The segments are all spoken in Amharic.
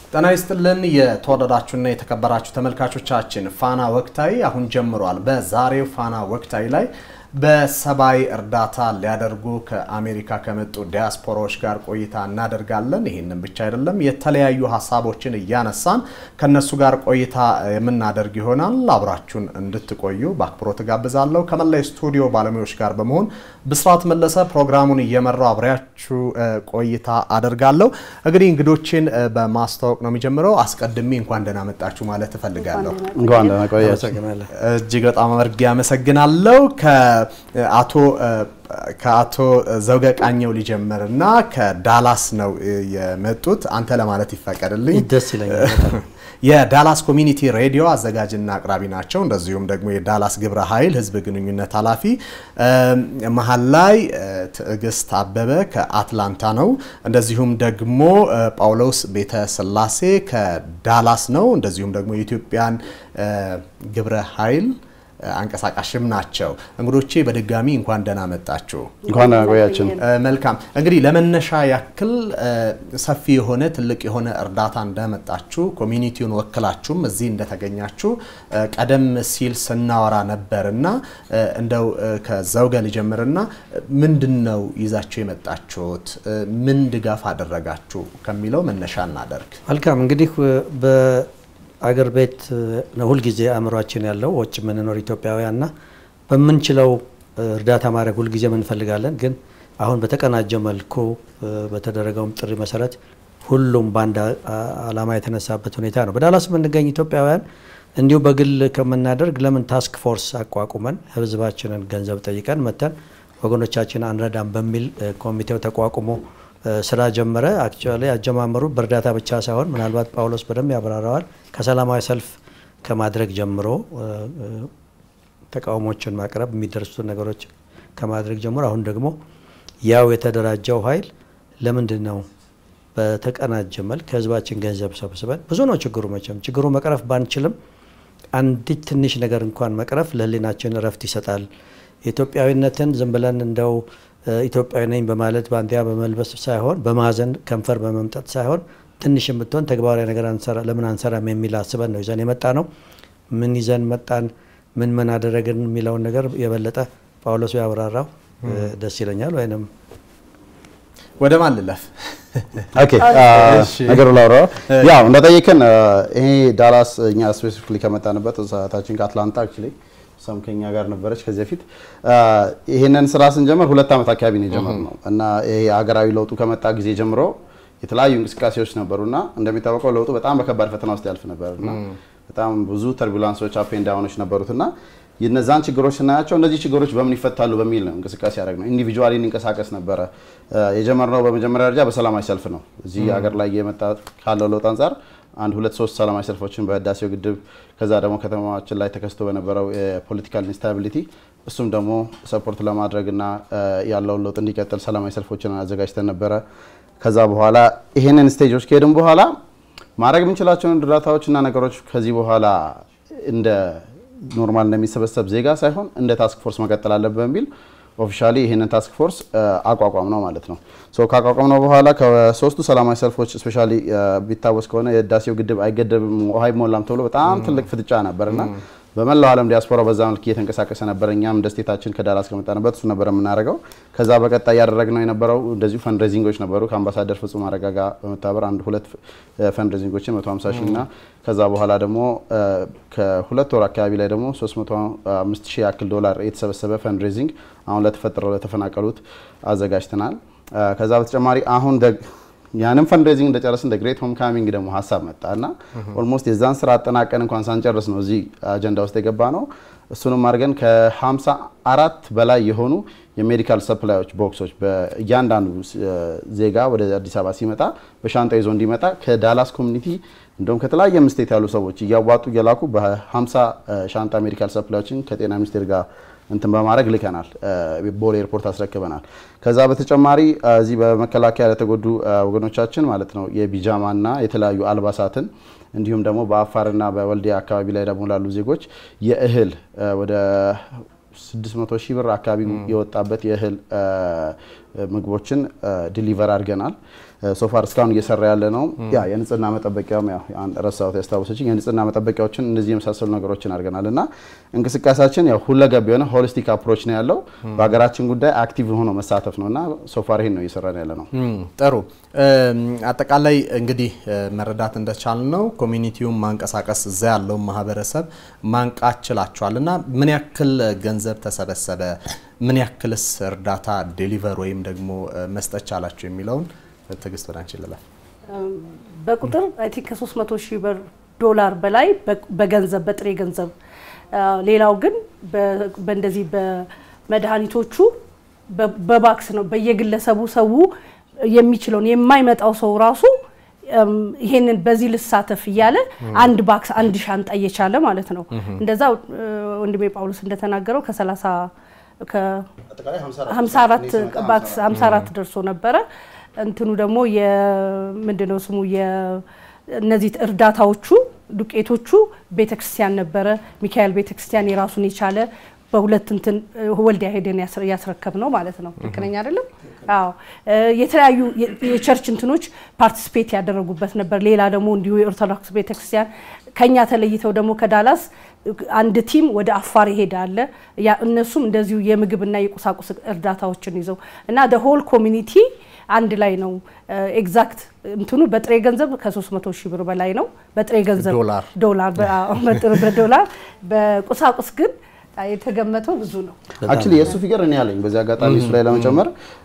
ጤና ይስጥልን የተወደዳችሁና የተከበራችሁ ተመልካቾቻችን፣ ፋና ወቅታዊ አሁን ጀምሯል። በዛሬው ፋና ወቅታዊ ላይ በሰብአዊ እርዳታ ሊያደርጉ ከአሜሪካ ከመጡ ዲያስፖራዎች ጋር ቆይታ እናደርጋለን። ይህንን ብቻ አይደለም፣ የተለያዩ ሀሳቦችን እያነሳን ከነሱ ጋር ቆይታ የምናደርግ ይሆናል። አብራችሁን እንድትቆዩ በአክብሮት ጋብዛለሁ። ከመላይ ስቱዲዮ ባለሙያዎች ጋር በመሆን ብስራት መለሰ ፕሮግራሙን እየመራው አብሬያችሁ ቆይታ አደርጋለሁ። እንግዲህ እንግዶችን በማስተዋወቅ ነው የሚጀምረው። አስቀድሜ እንኳን ደህና መጣችሁ ማለት እፈልጋለሁ። እንኳን ደህና ቆያችሁ። እጅግ በጣም አመርጌ አመሰግናለሁ። ከአቶ ከአቶ ዘውገ ቃኘው ሊጀምር እና ከዳላስ ነው የመጡት። አንተ ለማለት ይፈቀድልኝ። ደስ ይለኛል። የዳላስ ኮሚኒቲ ሬዲዮ አዘጋጅና አቅራቢ ናቸው። እንደዚሁም ደግሞ የዳላስ ግብረ ኃይል ህዝብ ግንኙነት ኃላፊ። መሀል ላይ ትዕግስት አበበ ከአትላንታ ነው። እንደዚሁም ደግሞ ጳውሎስ ቤተ ስላሴ ከዳላስ ነው። እንደዚሁም ደግሞ የኢትዮጵያን ግብረ ኃይል አንቀሳቃሽም ናቸው። እንግዶቼ በድጋሚ እንኳን ደህና መጣችሁ። እንኳን ቆያችን። መልካም እንግዲህ ለመነሻ ያክል ሰፊ የሆነ ትልቅ የሆነ እርዳታ እንደመጣችሁ ኮሚኒቲውን ወክላችሁም እዚህ እንደተገኛችሁ ቀደም ሲል ስናወራ ነበርና እንደው ከዘውገ ልጀምርና ምንድን ነው ይዛችሁ የመጣችሁት? ምን ድጋፍ አደረጋችሁ ከሚለው መነሻ እናደርግ። መልካም እንግዲህ አገር ቤት ነው ሁልጊዜ አእምሯችን ያለው ውጭ የምንኖር ኢትዮጵያውያንና በምንችለው እርዳታ ማድረግ ሁልጊዜ እንፈልጋለን። ግን አሁን በተቀናጀ መልኩ በተደረገውም ጥሪ መሰረት ሁሉም በአንድ ዓላማ የተነሳበት ሁኔታ ነው። በዳላስ የምንገኝ ኢትዮጵያውያን እንዲሁ በግል ከምናደርግ ለምን ታስክ ፎርስ አቋቁመን ህዝባችንን ገንዘብ ጠይቀን መተን ወገኖቻችን አንረዳም በሚል ኮሚቴው ተቋቁሞ ስራ ጀመረ። አክቹዋሊ አጀማመሩ በእርዳታ ብቻ ሳይሆን ምናልባት ጳውሎስ በደንብ ያብራራዋል። ከሰላማዊ ሰልፍ ከማድረግ ጀምሮ ተቃውሞችን ማቅረብ የሚደርሱ ነገሮች ከማድረግ ጀምሮ አሁን ደግሞ ያው የተደራጀው ኃይል ለምንድን ነው በተቀናጀ መልክ ከህዝባችን ገንዘብ ሰብስበን ብዙ ነው ችግሩ። መቼም ችግሩ መቅረፍ ባንችልም አንዲት ትንሽ ነገር እንኳን መቅረፍ ለህሊናችን እረፍት ይሰጣል። ኢትዮጵያዊነትን ዝም ብለን እንደው ኢትዮጵያዊ ነኝ በማለት ባንዲያ በመልበስ ሳይሆን በማዘን ከንፈር በመምጠጥ ሳይሆን ትንሽ የምትሆን ተግባራዊ ነገር ለምን አንሰራም የሚል አስበን ነው ይዘን የመጣ ነው። ምን ይዘን መጣን፣ ምን ምን አደረግን የሚለውን ነገር የበለጠ ጳውሎስ ያብራራው ደስ ይለኛል። ወይም ወደ ማን ልለፍ? ኦኬ ነገሩ ላውራ። ያው እንደጠየቅን ይሄ ዳላስ እኛ ስፔሲፊክሊ ከመጣንበት ሰዓታችን ከአትላንታ አክቹዋሊ እሷም ከኛ ጋር ነበረች ከዚህ በፊት ይሄንን ስራ ስንጀምር ሁለት ዓመት አካባቢ ነው የጀመርነው እና ይሄ ሀገራዊ ለውጡ ከመጣ ጊዜ ጀምሮ የተለያዩ እንቅስቃሴዎች ነበሩና እንደሚታወቀው ለውጡ በጣም በከባድ ፈተና ውስጥ ያልፍ ነበርና በጣም ብዙ ተርቡላንሶች አፕ ኤንድ ዳውኖች ነበሩትና የነዛን ችግሮች ስናያቸው እነዚህ ችግሮች በምን ይፈታሉ በሚል ነው እንቅስቃሴ ያደረግ ነው። ኢንዲቪጁዋሊ እንንቀሳቀስ ነበረ። የጀመርነው በመጀመሪያ ደረጃ በሰላማዊ ሰልፍ ነው። እዚህ ሀገር ላይ የመጣ ካለው ለውጥ አንጻር አንድ ሁለት ሶስት ሰላማዊ ሰልፎችን በህዳሴው ግድብ ከዛ ደግሞ ከተማችን ላይ ተከስቶ በነበረው የፖለቲካል ኢንስታቢሊቲ እሱም ደግሞ ሰፖርት ለማድረግና ያለውን ለውጥ እንዲቀጥል ሰላማዊ ሰልፎችን አዘጋጅተን ነበረ። ከዛ በኋላ ይሄንን ስቴጆች ከሄድን በኋላ ማድረግ የምንችላቸውን እርዳታዎችና ነገሮች ከዚህ በኋላ እንደ ኖርማል እንደሚሰበሰብ ዜጋ ሳይሆን እንደ ታስክ ፎርስ መቀጠል አለብን በሚል ኦፊሻሊ ይህንን ታስክ ፎርስ አቋቋም ነው ማለት ነው። ሶ ካቋቋም ነው በኋላ ከሶስቱ ሰላማዊ ሰልፎች ስፔሻሊ ቢታወስ ከሆነ የህዳሴው ግድብ አይገደብም ውሃ አይሞላም ተብሎ በጣም ትልቅ ፍጥጫ ነበርና በመላው ዓለም ዲያስፖራ በዛ መልክ እየተንቀሳቀሰ ነበር። እኛም እንደ ስቴታችን ከዳላስ ከመጣንበት እሱ ነበር የምናደርገው። ከዛ በቀጣይ እያደረግነው የነበረው እንደዚሁ ፈንድሬዚንጎች ነበሩ። ከአምባሳደር ፍጹም አረጋ ጋር በመተባበር አንድ ሁለት ፈንድሬዚንጎችን 150 ሺህ እና ከዛ በኋላ ደግሞ ከሁለት ወር አካባቢ ላይ ደግሞ 305 ሺህ ያክል ዶላር የተሰበሰበ ፈንድሬዚንግ አሁን ለተፈጠረው ለተፈናቀሉት አዘጋጅተናል። ከዛ በተጨማሪ አሁን ያንን ፈንድሬዚንግ እንደጨረስን እንደ ግሬት ሆም ካሚንግ ደግሞ ሀሳብ መጣ እና ኦልሞስት የዛን ስራ አጠናቀን እንኳን ሳንጨርስ ነው እዚህ አጀንዳ ውስጥ የገባ ነው። እሱንም አድርገን ከ54 በላይ የሆኑ የሜዲካል ሰፕላዮች ቦክሶች በእያንዳንዱ ዜጋ ወደ አዲስ አበባ ሲመጣ በሻንጣ ይዞ እንዲመጣ ከዳላስ ኮሚኒቲ እንደውም ከተለያየ ስቴት ያሉ ሰዎች እያዋጡ እየላኩ በ50 ሻንጣ ሜዲካል ሰፕላዮችን ከጤና ሚኒስቴር ጋር እንትን በማድረግ ልከናል። ቦሌ ኤርፖርት አስረክበናል። ከዛ በተጨማሪ እዚህ በመከላከያ ለተጎዱ ወገኖቻችን ማለት ነው የቢጃማና የተለያዩ አልባሳትን እንዲሁም ደግሞ በአፋርና በወልዲያ አካባቢ ላይ ደግሞ ላሉ ዜጎች የእህል ወደ 600 ሺህ ብር አካባቢ የወጣበት የእህል ምግቦችን ዲሊቨር አድርገናል። ሶፋር እስካሁን እየሰራ ያለ ነው። ያ የንጽህና መጠበቂያም ያው ረሳሁት ያስታወሰችኝ የንጽህና መጠበቂያዎችን እንደዚህ የመሳሰሉ ነገሮችን አድርገናል እና እንቅስቃሴያችን ያው ሁለገብ የሆነ ሆሊስቲክ አፕሮች ነው ያለው። በሀገራችን ጉዳይ አክቲቭ ሆኖ መሳተፍ ነው እና ሶፋር ይሄን ነው እየሰራን ያለ ነው። ጥሩ አጠቃላይ እንግዲህ መረዳት እንደቻል ነው ኮሚኒቲውን ማንቀሳቀስ እዛ ያለውን ማህበረሰብ ማንቃት ችላችኋል እና ምን ያክል ገንዘብ ተሰበሰበ፣ ምን ያክልስ እርዳታ ዴሊቨር ወይም ደግሞ መስጠት ቻላችሁ የሚለውን ትዕግስት ወደ አንቺ ልላል። በቁጥር አይ ቲንክ ከ300 ሺህ ብር ዶላር በላይ በገንዘብ በጥሬ ገንዘብ፣ ሌላው ግን በእንደዚህ በመድኃኒቶቹ በባክስ ነው በየግለሰቡ ሰው የሚችለውን የማይመጣው ሰው ራሱ ይሄንን በዚህ ልሳተፍ እያለ አንድ ባክስ አንድ ሻንጣ እየቻለ ማለት ነው። እንደዛ ወንድሜ ጳውሎስ እንደተናገረው ከ30 ከ54 ባክስ 54 ደርሶ ነበረ። እንትኑ ደግሞ የምንድነው ስሙ እነዚህ እርዳታዎቹ ዱቄቶቹ ቤተክርስቲያን ነበረ። ሚካኤል ቤተክርስቲያን የራሱን የቻለ በሁለት እንትን ወልዲያ ሄደን ያስረከብ ነው ማለት ነው። ልክ ነኝ አይደለም? አዎ። የተለያዩ የቸርች እንትኖች ፓርቲስፔት ያደረጉበት ነበር። ሌላ ደግሞ እንዲሁ የኦርቶዶክስ ቤተክርስቲያን ከኛ ተለይተው ደግሞ ከዳላስ አንድ ቲም ወደ አፋር ይሄዳል። እነሱም እንደዚሁ የምግብና የቁሳቁስ እርዳታዎችን ይዘው እና ሆል ኮሚኒቲ አንድ ላይ ነው። ኤግዛክት እንትኑ በጥሬ ገንዘብ ከ300 ሺህ ብር በላይ ነው። በጥሬ ገንዘብ ዶላር በዶላር በቁሳቁስ ግን የተገመተው ብዙ ነው። አክቹሊ የእሱ ፊገር እኔ ያለኝ በዚህ አጋጣሚ እሱ ላይ ለመጨመር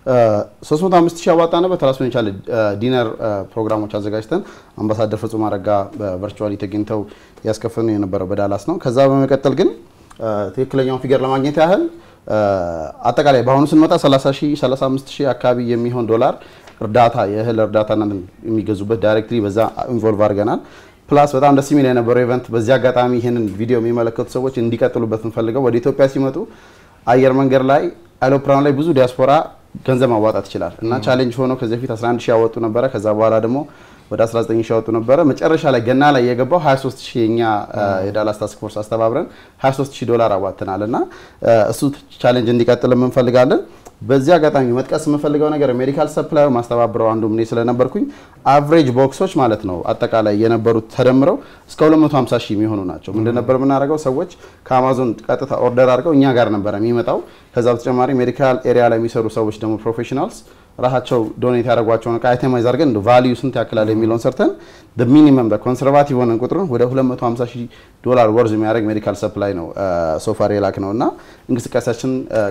305 ሺህ ያዋጣንበት ራሱን የቻለ ዲነር ፕሮግራሞች አዘጋጅተን አምባሳደር ፍጹም አረጋ በቨርቹዋሊ ተገኝተው ያስከፈኑ የነበረው በዳላስ ነው። ከዛ በመቀጠል ግን ትክክለኛውን ፊገር ለማግኘት ያህል አጠቃላይ በአሁኑ ስንመጣ 30 ሺህ 35 ሺህ አካባቢ የሚሆን ዶላር እርዳታ የእህል እርዳታና የሚገዙበት ዳይሬክትሊ በዛ ኢንቮልቭ አድርገናል። ፕላስ በጣም ደስ የሚል የነበረው ኢቨንት በዚህ አጋጣሚ ይህንን ቪዲዮ የሚመለከቱ ሰዎች እንዲቀጥሉበት እንፈልገው ወደ ኢትዮጵያ ሲመጡ አየር መንገድ ላይ አይሮፕላን ላይ ብዙ ዲያስፖራ ገንዘብ ማዋጣት ይችላል እና ቻሌንጅ ሆኖ ከዚህ በፊት 11 ሺህ ያወጡ ነበረ። ከዛ በኋላ ደግሞ ወደ 19 ሺህ ያወጡ ነበረ። መጨረሻ ላይ ገና ላይ የገባው 23 ሺህ የኛ የዳላስ ታስክ ፎርስ አስተባብረን 23 ሺህ ዶላር አዋጥተናል እና እሱ ቻሌንጅ እንዲቀጥል እንፈልጋለን። በዚህ አጋጣሚ መጥቀስ የምፈልገው ነገር ሜዲካል ሰፕላይ ማስተባብረው አንዱ እኔ ስለነበርኩኝ አቭሬጅ ቦክሶች ማለት ነው አጠቃላይ የነበሩት ተደምረው እስከ 250 ሺህ የሚሆኑ ናቸው። ምንድን ነበር የምናደርገው? ሰዎች ከአማዞን ቀጥታ ኦርደር አድርገው እኛ ጋር ነበረ የሚመጣው። ከዛ በተጨማሪ ሜዲካል ኤሪያ ላይ የሚሰሩ ሰዎች ደግሞ ፕሮፌሽናልስ ራሳቸው ዶኔት ያደረጓቸውን እቃ አይተማይዝ አድርገን እንደ ቫሊዩ ስንት ያክላል የሚለውን ሰርተን ሚኒመም በኮንሰርቫቲቭ ሆነን ቁጥሩን ወደ 250 ሺህ ዶላር ወርዝ የሚያደርግ ሜዲካል ሰፕላይ ነው ሶፋር የላክ ነው እና እንቅስቃሴያችን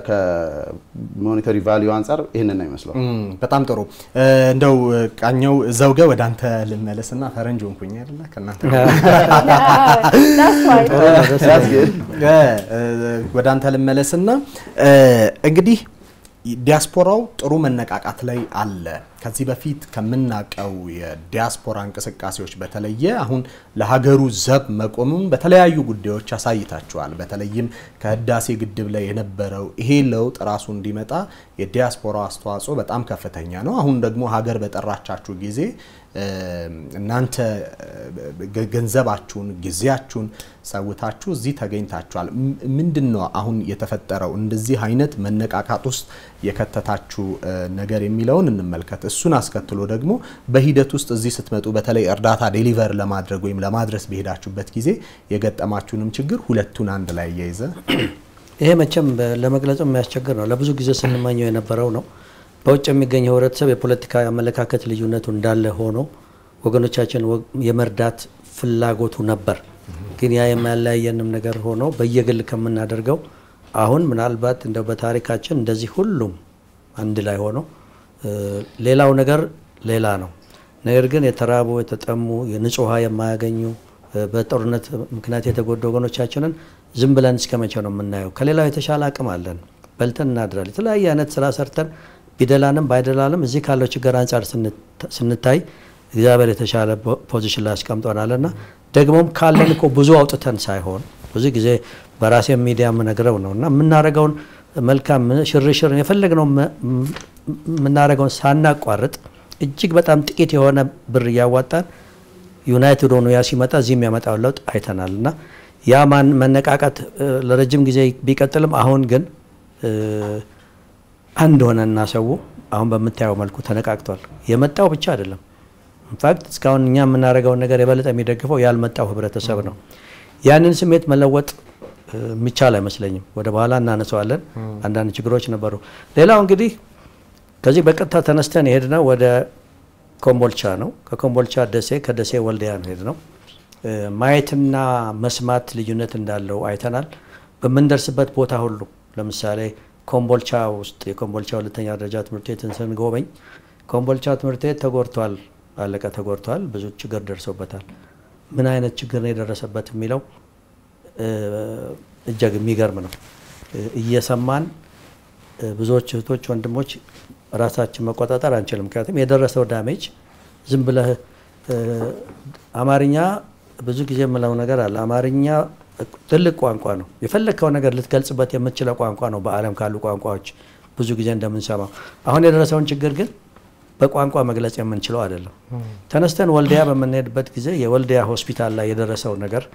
ከሞኔታሪ ቫሊዩ አንጻር ይህንን ነው ይመስለው። በጣም ጥሩ። እንደው ቃኘው ዘውገ ወደ አንተ ልመለስና ፈረንጅ ሆንኩኝ አይደለ ከእናንተ ወደ አንተ ልመለስና እንግዲህ ዲያስፖራው ጥሩ መነቃቃት ላይ አለ። ከዚህ በፊት ከምናውቀው የዲያስፖራ እንቅስቃሴዎች በተለየ አሁን ለሀገሩ ዘብ መቆሙን በተለያዩ ጉዳዮች አሳይታችኋል። በተለይም ከህዳሴ ግድብ ላይ የነበረው ይሄ ለውጥ ራሱ እንዲመጣ የዲያስፖራው አስተዋጽኦ በጣም ከፍተኛ ነው። አሁን ደግሞ ሀገር በጠራቻችሁ ጊዜ እናንተ ገንዘባችሁን፣ ጊዜያችሁን ሰውታችሁ እዚህ ተገኝታችኋል። ምንድን ነው አሁን የተፈጠረው እንደዚህ አይነት መነቃቃት ውስጥ የከተታችሁ ነገር የሚለውን እንመልከት። እሱን አስከትሎ ደግሞ በሂደት ውስጥ እዚህ ስትመጡ በተለይ እርዳታ ዴሊቨር ለማድረግ ወይም ለማድረስ በሄዳችሁበት ጊዜ የገጠማችሁንም ችግር ሁለቱን አንድ ላይ እያይዘ ይሄ መቼም ለመግለጽ የሚያስቸግር ነው። ለብዙ ጊዜ ስንመኘው የነበረው ነው። በውጭ የሚገኘው ህብረተሰብ የፖለቲካ አመለካከት ልዩነቱ እንዳለ ሆኖ ወገኖቻችን የመርዳት ፍላጎቱ ነበር። ግን ያ የማያለያየንም ነገር ሆኖ በየግል ከምናደርገው አሁን ምናልባት እንደው በታሪካችን እንደዚህ ሁሉም አንድ ላይ ሆኖ ሌላው ነገር ሌላ ነው። ነገር ግን የተራቡ የተጠሙ የንጹህ ውሃ የማያገኙ በጦርነት ምክንያት የተጎዱ ወገኖቻችንን ዝም ብለን እስከ መቼ ነው የምናየው? ከሌላው የተሻለ አቅም አለን። በልተን እናድራል። የተለያየ አይነት ስራ ሰርተን ቢደላንም ባይደላንም እዚህ ካለው ችግር አንጻር ስንታይ እግዚአብሔር የተሻለ ፖዚሽን ላይ አስቀምጦናል እና ደግሞም ካለን እኮ ብዙ አውጥተን ሳይሆን ብዙ ጊዜ በራሴ ሚዲያ የምነግረው ነው እና የምናደርገውን መልካም ሽርሽር የፈለግነው የምናደርገውን ሳናቋርጥ እጅግ በጣም ጥቂት የሆነ ብር እያዋጣን ዩናይትድ ሆኖ ያ ሲመጣ እዚህ የሚያመጣውን ለውጥ አይተናል እና ያ መነቃቃት ለረጅም ጊዜ ቢቀጥልም አሁን ግን አንድ ሆነና ሰው አሁን በምታየው መልኩ ተነቃቅቷል። የመጣው ብቻ አይደለም። ኢንፋክት እስካሁን እኛ የምናደርገውን ነገር የበለጠ የሚደግፈው ያልመጣው ህብረተሰብ ነው። ያንን ስሜት መለወጥ የሚቻል አይመስለኝም። ወደ በኋላ እናነሳዋለን። አንዳንድ ችግሮች ነበሩ። ሌላው እንግዲህ ከዚህ በቀጥታ ተነስተን የሄድነው ወደ ኮምቦልቻ ነው። ከኮምቦልቻ ደሴ፣ ከደሴ ወልዲያ ነው ሄድነው። ማየትና መስማት ልዩነት እንዳለው አይተናል። በምንደርስበት ቦታ ሁሉ ለምሳሌ ኮምቦልቻ ውስጥ የኮምቦልቻ ሁለተኛ ደረጃ ትምህርት ቤትን ስንጎበኝ ኮምቦልቻ ትምህርት ቤት ተጎድቷል፣ አለቀ ተጎድቷል፣ ብዙ ችግር ደርሶበታል። ምን አይነት ችግር ነው የደረሰበት የሚለው እጅግ የሚገርም ነው። እየሰማን ብዙዎች እህቶች፣ ወንድሞች ራሳችን መቆጣጠር አንችልም። ምክንያቱም የደረሰው ዳሜጅ ዝም ብለህ አማርኛ ብዙ ጊዜ የምለው ነገር አለ። አማርኛ ትልቅ ቋንቋ ነው። የፈለግከው ነገር ልትገልጽበት የምትችለው ቋንቋ ነው። በዓለም ካሉ ቋንቋዎች ብዙ ጊዜ እንደምንሰማው አሁን የደረሰውን ችግር ግን በቋንቋ መግለጽ የምንችለው አይደለም። ተነስተን ወልዲያ በምንሄድበት ጊዜ የወልዲያ ሆስፒታል ላይ የደረሰው ነገር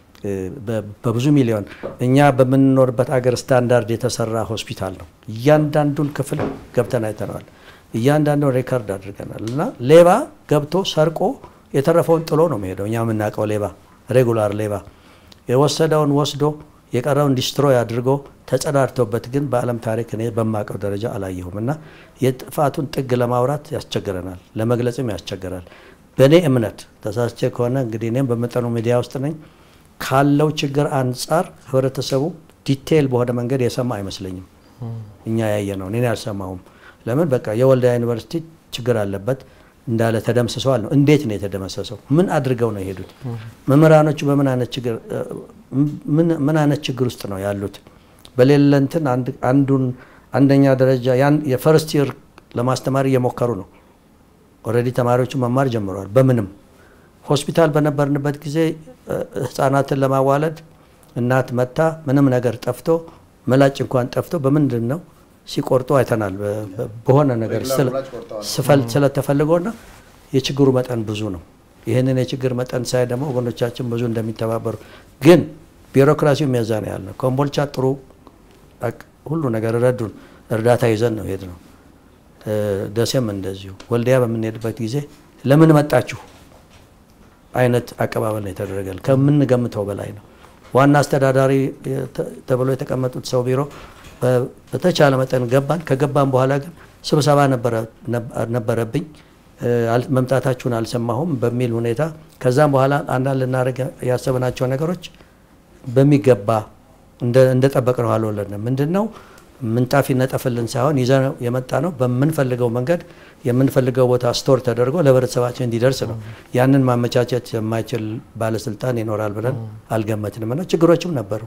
በብዙ ሚሊዮን እኛ በምንኖርበት አገር ስታንዳርድ የተሰራ ሆስፒታል ነው። እያንዳንዱን ክፍል ገብተን አይተነዋል። እያንዳንዱን ሬከርድ አድርገናል። እና ሌባ ገብቶ ሰርቆ የተረፈውን ጥሎ ነው የሚሄደው። እኛ የምናውቀው ሌባ ሬጉላር ሌባ የወሰደውን ወስዶ የቀረውን ዲስትሮይ አድርጎ ተጸዳድቶበት ግን በዓለም ታሪክ እኔ በማውቀው ደረጃ አላየሁም። እና የጥፋቱን ጥግ ለማውራት ያስቸግረናል፣ ለመግለጽም ያስቸግራል። በእኔ እምነት ተሳስቼ ከሆነ እንግዲህ እኔም በመጠኑ ሚዲያ ውስጥ ነኝ ካለው ችግር አንጻር ህብረተሰቡ ዲቴይል በሆነ መንገድ የሰማ አይመስለኝም። እኛ ያየ ነው፣ እኔ አልሰማሁም። ለምን በቃ የወልዲያ ዩኒቨርሲቲ ችግር አለበት እንዳለ ተደምስሰዋል ነው። እንዴት ነው የተደመሰሰው? ምን አድርገው ነው የሄዱት? መምህራኖቹ በምን አይነት ችግር ምን አይነት ችግር ውስጥ ነው ያሉት? በሌለ እንትን አንዱን አንደኛ ደረጃ የፈርስት ይር ለማስተማር እየሞከሩ ነው። ኦልሬዲ ተማሪዎቹ መማር ጀምረዋል። በምንም ሆስፒታል በነበርንበት ጊዜ ህፃናትን ለማዋለድ እናት መታ ምንም ነገር ጠፍቶ መላጭ እንኳን ጠፍቶ በምንድን ነው ሲቆርጡ አይተናል። በሆነ ነገር ስለተፈልጎና የችግሩ መጠን ብዙ ነው። ይህንን የችግር መጠን ሳይ ደግሞ ወገኖቻችን ብዙ እንደሚተባበሩ ግን ቢሮክራሲው የሚያዛን ያህል ነው። ኮምቦልቻ ጥሩ ሁሉ ነገር ረዱን፣ እርዳታ ይዘን ነው ሄድ ነው። ደሴም እንደዚሁ። ወልዲያ በምንሄድበት ጊዜ ለምን መጣችሁ አይነት አቀባበል ነው የተደረገል። ከምንገምተው በላይ ነው። ዋና አስተዳዳሪ ተብሎ የተቀመጡት ሰው ቢሮ በተቻለ መጠን ገባን። ከገባን በኋላ ግን ስብሰባ ነበረብኝ መምጣታችሁን አልሰማሁም በሚል ሁኔታ ከዛም በኋላ አንዳንድ ልናደርግ ያሰብናቸው ነገሮች በሚገባ እንደጠበቅ ነው አልወለድንም። ምንድን ነው ምንጣፍ ይነጠፍልን ሳይሆን ይዘን የመጣ ነው በምንፈልገው መንገድ የምንፈልገው ቦታ ስቶር ተደርጎ ለህብረተሰባችን እንዲደርስ ነው። ያንን ማመቻቸት የማይችል ባለስልጣን ይኖራል ብለን አልገመትንም እና ችግሮችም ነበሩ።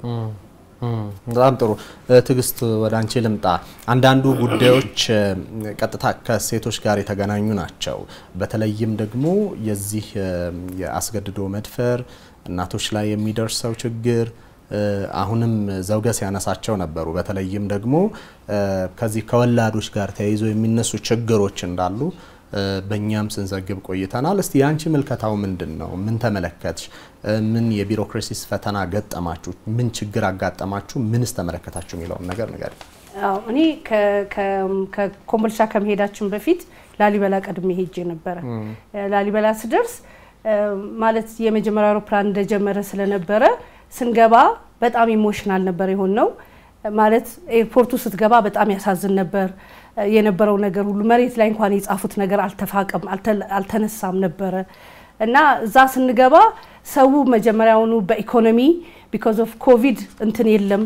በጣም ጥሩ ትዕግስት፣ ወደ አንቺ ልምጣ። አንዳንዱ ጉዳዮች ቀጥታ ከሴቶች ጋር የተገናኙ ናቸው። በተለይም ደግሞ የዚህ የአስገድዶ መድፈር እናቶች ላይ የሚደርሰው ችግር አሁንም ዘውገ ሲያነሳቸው ነበሩ። በተለይም ደግሞ ከዚህ ከወላዶች ጋር ተያይዞ የሚነሱ ችግሮች እንዳሉ በእኛም ስንዘግብ ቆይተናል። እስቲ የአንቺ ምልከታው ምንድን ነው? ምን ተመለከትሽ? ምን የቢሮክራሲስ ፈተና ገጠማችሁ? ምን ችግር አጋጠማችሁ? ምንስ ተመለከታችሁ የሚለውን ነገር ንገሪ። እኔ ከኮምቦልቻ ከመሄዳችን በፊት ላሊበላ ቀድሜ ሄጄ ነበረ። ላሊበላ ስደርስ ማለት የመጀመሪያ አውሮፕላን እንደጀመረ ስለነበረ ስንገባ በጣም ኢሞሽናል ነበር የሆን ነው። ማለት ኤርፖርቱ ስትገባ በጣም ያሳዝን ነበር የነበረው ነገር ሁሉ። መሬት ላይ እንኳን የጻፉት ነገር አልተፋቀም፣ አልተነሳም ነበረ እና እዛ ስንገባ ሰው መጀመሪያውኑ በኢኮኖሚ ቢኮዝ ኦፍ ኮቪድ እንትን የለም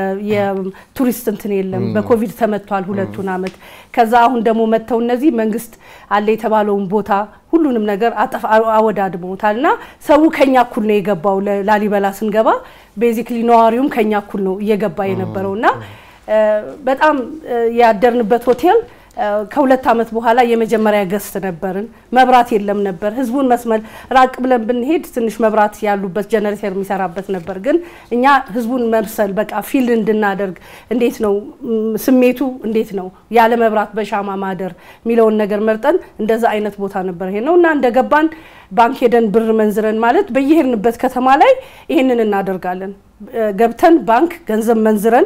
የቱሪስት እንትን የለም። በኮቪድ ተመቷል ሁለቱን አመት። ከዛ አሁን ደግሞ መጥተው እነዚህ መንግስት አለ የተባለውን ቦታ ሁሉንም ነገር አወዳድመውታል እና ሰው ከኛ እኩል ነው የገባው። ላሊበላ ስንገባ ቤዚክሊ ነዋሪውም ከኛ እኩል ነው እየገባ የነበረው እና በጣም ያደርንበት ሆቴል ከሁለት ዓመት በኋላ የመጀመሪያ ገስት ነበርን። መብራት የለም ነበር። ህዝቡን መስመር ራቅ ብለን ብንሄድ ትንሽ መብራት ያሉበት ጀነሬተር የሚሰራበት ነበር። ግን እኛ ህዝቡን መምሰል በቃ ፊል እንድናደርግ እንዴት ነው ስሜቱ እንዴት ነው ያለ መብራት በሻማ ማደር የሚለውን ነገር መርጠን እንደዛ አይነት ቦታ ነበር ይሄ ነው እና እንደገባን ባንክ ሄደን ብር መንዝረን ማለት በየሄድንበት ከተማ ላይ ይሄንን እናደርጋለን። ገብተን ባንክ ገንዘብ መንዝረን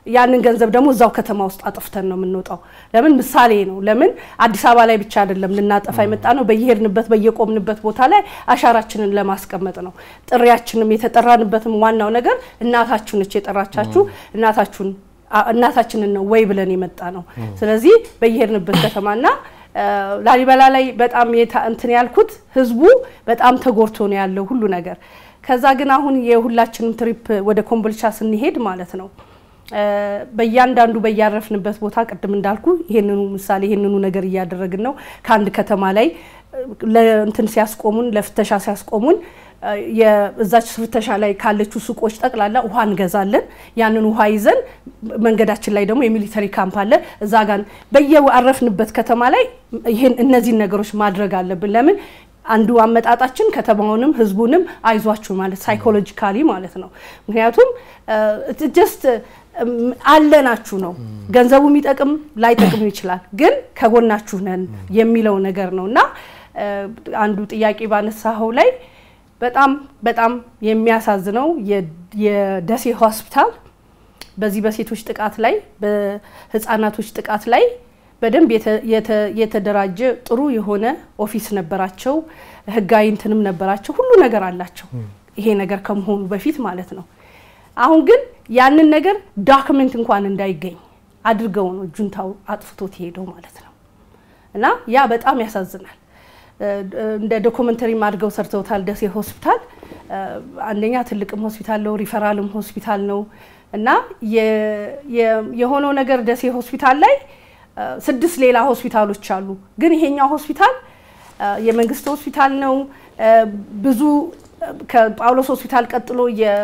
ያንን ገንዘብ ደግሞ እዛው ከተማ ውስጥ አጥፍተን ነው የምንወጣው። ለምን ምሳሌ ነው። ለምን አዲስ አበባ ላይ ብቻ አይደለም ልናጠፋ የመጣ ነው። በየሄድንበት በየቆምንበት ቦታ ላይ አሻራችንን ለማስቀመጥ ነው። ጥሪያችንም የተጠራንበትም ዋናው ነገር እናታችሁ ነች የጠራቻችሁ እናታችሁን እናታችንን ነው ወይ ብለን የመጣ ነው። ስለዚህ በየሄድንበት ከተማና ላሊበላ ላይ በጣም እንትን ያልኩት ህዝቡ በጣም ተጎድቶ ነው ያለው ሁሉ ነገር። ከዛ ግን አሁን የሁላችንም ትሪፕ ወደ ኮምቦልቻ ስንሄድ ማለት ነው በእያንዳንዱ በያረፍንበት ቦታ ቅድም እንዳልኩ ይሄንኑ ምሳሌ ይሄንኑ ነገር እያደረግን ነው። ከአንድ ከተማ ላይ ለእንትን ሲያስቆሙን ለፍተሻ ሲያስቆሙን የእዛች ፍተሻ ላይ ካለችው ሱቆች ጠቅላላ ውሃ እንገዛለን። ያንን ውሃ ይዘን መንገዳችን ላይ ደግሞ የሚሊተሪ ካምፕ አለ። እዛ ጋር በየአረፍንበት ከተማ ላይ ይህን እነዚህን ነገሮች ማድረግ አለብን። ለምን አንዱ አመጣጣችን ከተማውንም ህዝቡንም አይዟችሁ ማለት ሳይኮሎጂካሊ ማለት ነው። ምክንያቱም ጀስት አለናችሁ ነው። ገንዘቡ የሚጠቅም ላይጠቅም ይችላል፣ ግን ከጎናችሁ ነን የሚለው ነገር ነው እና አንዱ ጥያቄ ባነሳኸው ላይ በጣም በጣም የሚያሳዝነው የደሴ ሆስፒታል በዚህ በሴቶች ጥቃት ላይ በህፃናቶች ጥቃት ላይ በደንብ የተደራጀ ጥሩ የሆነ ኦፊስ ነበራቸው፣ ህጋዊ እንትንም ነበራቸው፣ ሁሉ ነገር አላቸው። ይሄ ነገር ከመሆኑ በፊት ማለት ነው። አሁን ግን ያንን ነገር ዳክመንት እንኳን እንዳይገኝ አድርገው ነው ጁንታው አጥፍቶት ሄደው ማለት ነው እና ያ በጣም ያሳዝናል። እንደ ዶክመንተሪም አድርገው ሰርተውታል። ደሴ ሆስፒታል አንደኛ ትልቅም ሆስፒታል ነው፣ ሪፈራልም ሆስፒታል ነው እና የሆነው ነገር ደሴ ሆስፒታል ላይ ስድስት ሌላ ሆስፒታሎች አሉ። ግን ይሄኛው ሆስፒታል የመንግስት ሆስፒታል ነው። ብዙ ከጳውሎስ ሆስፒታል ቀጥሎ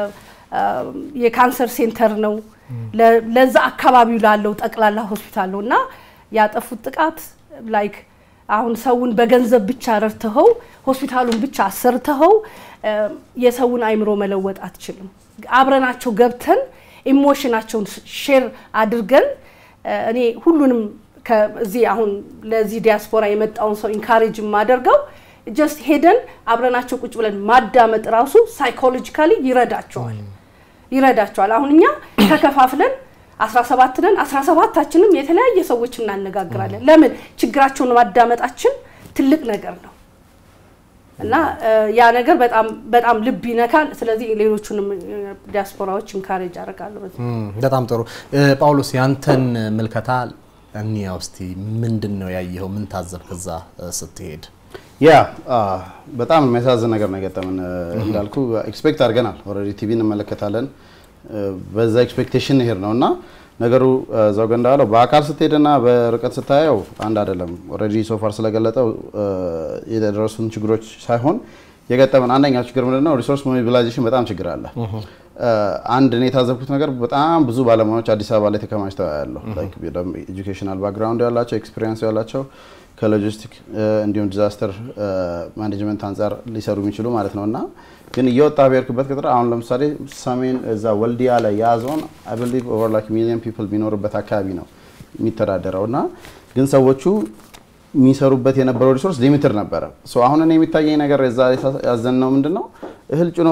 የካንሰር ሴንተር ነው። ለዛ አካባቢው ላለው ጠቅላላ ሆስፒታል ነው እና ያጠፉት ጥቃት ላይክ አሁን ሰውን በገንዘብ ብቻ ረድተኸው ሆስፒታሉን ብቻ አሰርተኸው የሰውን አይምሮ መለወጥ አትችልም። አብረናቸው ገብተን ኢሞሽናቸውን ሼር አድርገን እኔ ሁሉንም ከዚህ አሁን ለዚህ ዲያስፖራ የመጣውን ሰው ኢንካሬጅ የማደርገው ጀስት ሄደን አብረናቸው ቁጭ ብለን ማዳመጥ ራሱ ሳይኮሎጂካሊ ይረዳቸዋል ይረዳቸዋል። አሁን እኛ ተከፋፍለን 17 ነን። 17ታችንም የተለያየ ሰዎች እናነጋግራለን። ለምን ችግራቸውን ማዳመጣችን ትልቅ ነገር ነው እና ያ ነገር በጣም በጣም ልብ ይነካል። ስለዚህ ሌሎቹንም ዲያስፖራዎች ኢንካሬጅ አደርጋለሁ። በጣም ጥሩ ጳውሎስ፣ ያንተን ምልከታ እንያ ውስቲ ምንድን ነው ያየኸው? ምን ታዘብክ እዛ ስትሄድ? ያ በጣም የሚያሳዝን ነገር ነው የገጠመን። እንዳልኩ ኤክስፔክት አድርገናል። ኦልሬዲ ቲቪ እንመለከታለን። በዛ ኤክስፔክቴሽን ይሄድ ነው እና ነገሩ እዛው ገንዳ አለው በአካል ስትሄድና በርቀት ስታየው አንድ አይደለም። ኦልሬዲ ሶፋር ስለገለጠው የደረሱን ችግሮች ሳይሆን የገጠመን አንደኛው ችግር ምንድን ነው? ሪሶርስ ሞቢላይዜሽን በጣም ችግር አለ። አንድ እኔ የታዘብኩት ነገር በጣም ብዙ ባለሙያዎች አዲስ አበባ ላይ ተከማችተው ያለው ኤጁኬሽናል ባክግራውንድ ያላቸው ኤክስፒሪየንስ ያላቸው ከሎጂስቲክ እንዲሁም ዲዛስተር ማኔጅመንት አንጻር ሊሰሩ የሚችሉ ማለት ነው እና ግን እየወጣ ብሄርክበት ቁጥር አሁን ለምሳሌ ሰሜን እዛ ወልዲያ ላይ ያዞን አይ ቢሊቭ ኦቨር ላይክ ሚሊዮን ፒፕል ቢኖርበት አካባቢ ነው የሚተዳደረው እና ግን ሰዎቹ የሚሰሩበት የነበረው ሪሶርስ ሊሚትድ ነበረ። አሁን እኔ የሚታየኝ ነገር የዛ ያዘን ነው ምንድን ነው እህል ጭኖ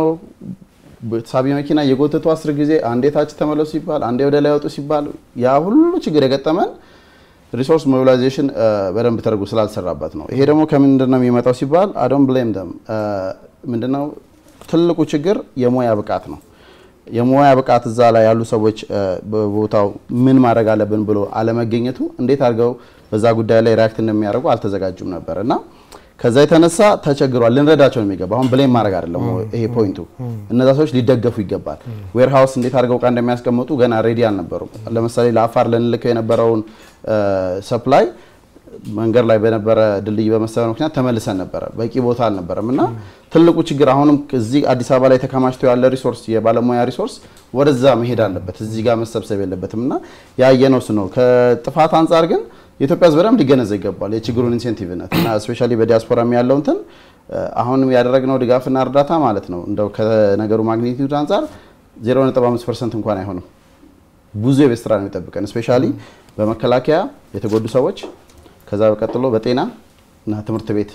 ሳቢ መኪና የጎተቱ አስር ጊዜ አንዴ ታች ተመለሱ ሲባል አንዴ ወደ ላይ ወጡ ሲባል ያ ሁሉ ችግር የገጠመን ሪሶርስ ሞቢላይዜሽን በደንብ ተደርጎ ስላልሰራበት ነው። ይሄ ደግሞ ከምንድን ነው የሚመጣው ሲባል አዶን ብሌም ደም ምንድነው ትልቁ ችግር የሙያ ብቃት ነው። የሙያ ብቃት እዛ ላይ ያሉ ሰዎች በቦታው ምን ማድረግ አለብን ብሎ አለመገኘቱ እንዴት አድርገው በዛ ጉዳይ ላይ ሪያክት እንደሚያደርጉ አልተዘጋጁም ነበር እና ከዛ የተነሳ ተቸግሯል። ልንረዳቸው ነው የሚገባ። አሁን ብሌም ማድረግ አይደለም ይሄ ፖይንቱ። እነዛ ሰዎች ሊደገፉ ይገባል። ዌር ሃውስ እንዴት አድርገው እቃ እንደሚያስቀምጡ ገና ሬዲ አልነበሩም። ለምሳሌ ለአፋር ልንልከው የነበረውን ሰፕላይ መንገድ ላይ በነበረ ድልድይ በመሰበር ምክንያት ተመልሰን ነበረ። በቂ ቦታ አልነበረም እና ትልቁ ችግር አሁንም እዚህ አዲስ አበባ ላይ ተከማችቶ ያለ ሪሶርስ የባለሙያ ሪሶርስ ወደዛ መሄድ አለበት፣ እዚህ ጋር መሰብሰብ የለበትም እና ያየነው እሱ ነው። ከጥፋት አንጻር ግን የኢትዮጵያ ሕዝብ በደንብ ሊገነዘብ ይገባል የችግሩን ኢንሴንቲቭነት እና ስፔሻሊ በዲያስፖራ ያለው እንትን አሁንም ያደረግነው ድጋፍና እርዳታ ማለት ነው እንደው ከነገሩ ማግኒቲዩድ አንጻር 0.5 ፐርሰንት እንኳን አይሆንም። ብዙ የቤት ስራ ነው የሚጠብቀን ስፔሻሊ በመከላከያ የተጎዱ ሰዎች ከዛ በቀጥሎ በጤና እና ትምህርት ቤት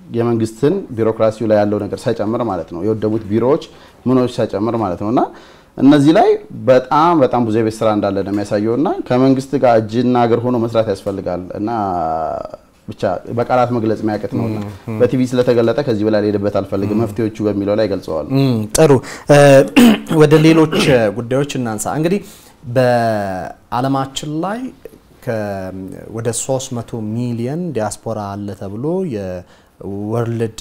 የመንግስትን ቢሮክራሲው ላይ ያለው ነገር ሳይጨምር ማለት ነው የወደሙት ቢሮዎች ምኖች ሳይጨምር ማለት ነው እና እነዚህ ላይ በጣም በጣም ብዙ የቤት ስራ እንዳለ ነው የሚያሳየው እና ከመንግስት ጋር እጅና እግር ሆኖ መስራት ያስፈልጋል እና ብቻ በቃላት መግለጽ የሚያቅት ነው። በቲቪ ስለተገለጠ ከዚህ በላይ ልሄድበት አልፈልግም። መፍትሄዎቹ በሚለው ላይ ገልጸዋል። ጥሩ ወደ ሌሎች ጉዳዮች እናንሳ። እንግዲህ በዓለማችን ላይ ወደ 300 ሚሊየን ዲያስፖራ አለ ተብሎ የወርልድ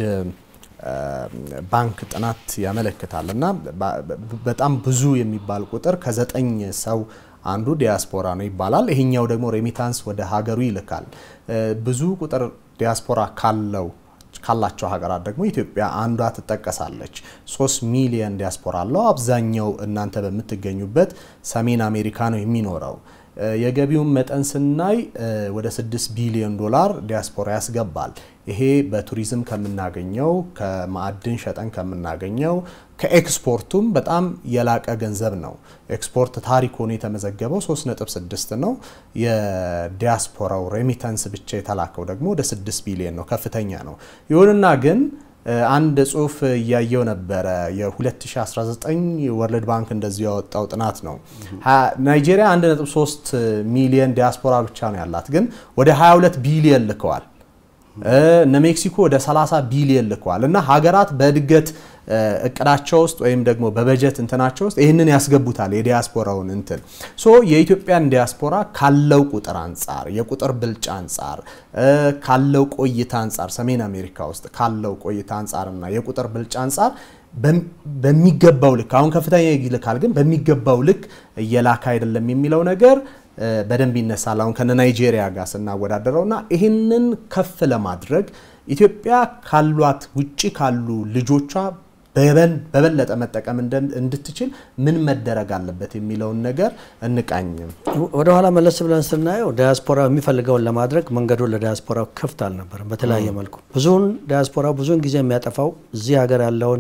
ባንክ ጥናት ያመለክታል እና በጣም ብዙ የሚባል ቁጥር ከዘጠኝ ሰው አንዱ ዲያስፖራ ነው ይባላል። ይሄኛው ደግሞ ሬሚታንስ ወደ ሀገሩ ይልካል። ብዙ ቁጥር ዲያስፖራ ካለው ካላቸው ሀገራት ደግሞ ኢትዮጵያ አንዷ ትጠቀሳለች። ሶስት ሚሊየን ዲያስፖራ አለው። አብዛኛው እናንተ በምትገኙበት ሰሜን አሜሪካ ነው የሚኖረው። የገቢውን መጠን ስናይ ወደ 6 ቢሊዮን ዶላር ዲያስፖራ ያስገባል። ይሄ በቱሪዝም ከምናገኘው ከማዕድን ሸጠን ከምናገኘው ከኤክስፖርቱም በጣም የላቀ ገንዘብ ነው። ኤክስፖርት ታሪክ ሆኖ የተመዘገበው 3.6 ነው። የዲያስፖራው ሬሚተንስ ብቻ የተላከው ደግሞ ወደ 6 ቢሊዮን ነው፣ ከፍተኛ ነው። ይሁንና ግን አንድ ጽሁፍ እያየው ነበረ። የ2019 ወርልድ ባንክ እንደዚሁ ያወጣው ጥናት ነው። ናይጄሪያ 1.3 ሚሊዮን ዲያስፖራ ብቻ ነው ያላት፣ ግን ወደ 22 ቢሊዮን ልከዋል። እነ ሜክሲኮ ወደ 30 ቢሊዮን ልከዋል። እና ሀገራት በእድገት እቅዳቸው ውስጥ ወይም ደግሞ በበጀት እንትናቸው ውስጥ ይህንን ያስገቡታል የዲያስፖራውን እንትን ሶ የኢትዮጵያን ዲያስፖራ ካለው ቁጥር አንጻር የቁጥር ብልጫ አንጻር ካለው ቆይታ አንጻር ሰሜን አሜሪካ ውስጥ ካለው ቆይታ አንጻርና የቁጥር ብልጫ አንጻር በሚገባው ልክ አሁን ከፍተኛ ይልካል፣ ግን በሚገባው ልክ እየላከ አይደለም የሚለው ነገር በደንብ ይነሳል። አሁን ከነ ናይጄሪያ ጋር ስናወዳደረው እና ይህንን ከፍ ለማድረግ ኢትዮጵያ ካሏት ውጭ ካሉ ልጆቿ በበለጠ መጠቀም እንድትችል ምን መደረግ አለበት የሚለውን ነገር እንቃኝም። ወደ ኋላ መለስ ብለን ስናየው ዲያስፖራ የሚፈልገውን ለማድረግ መንገዱን ለዲያስፖራው ክፍት አልነበረም። በተለያየ መልኩ ብዙውን ዲያስፖራ ብዙውን ጊዜ የሚያጠፋው እዚህ ሀገር ያለውን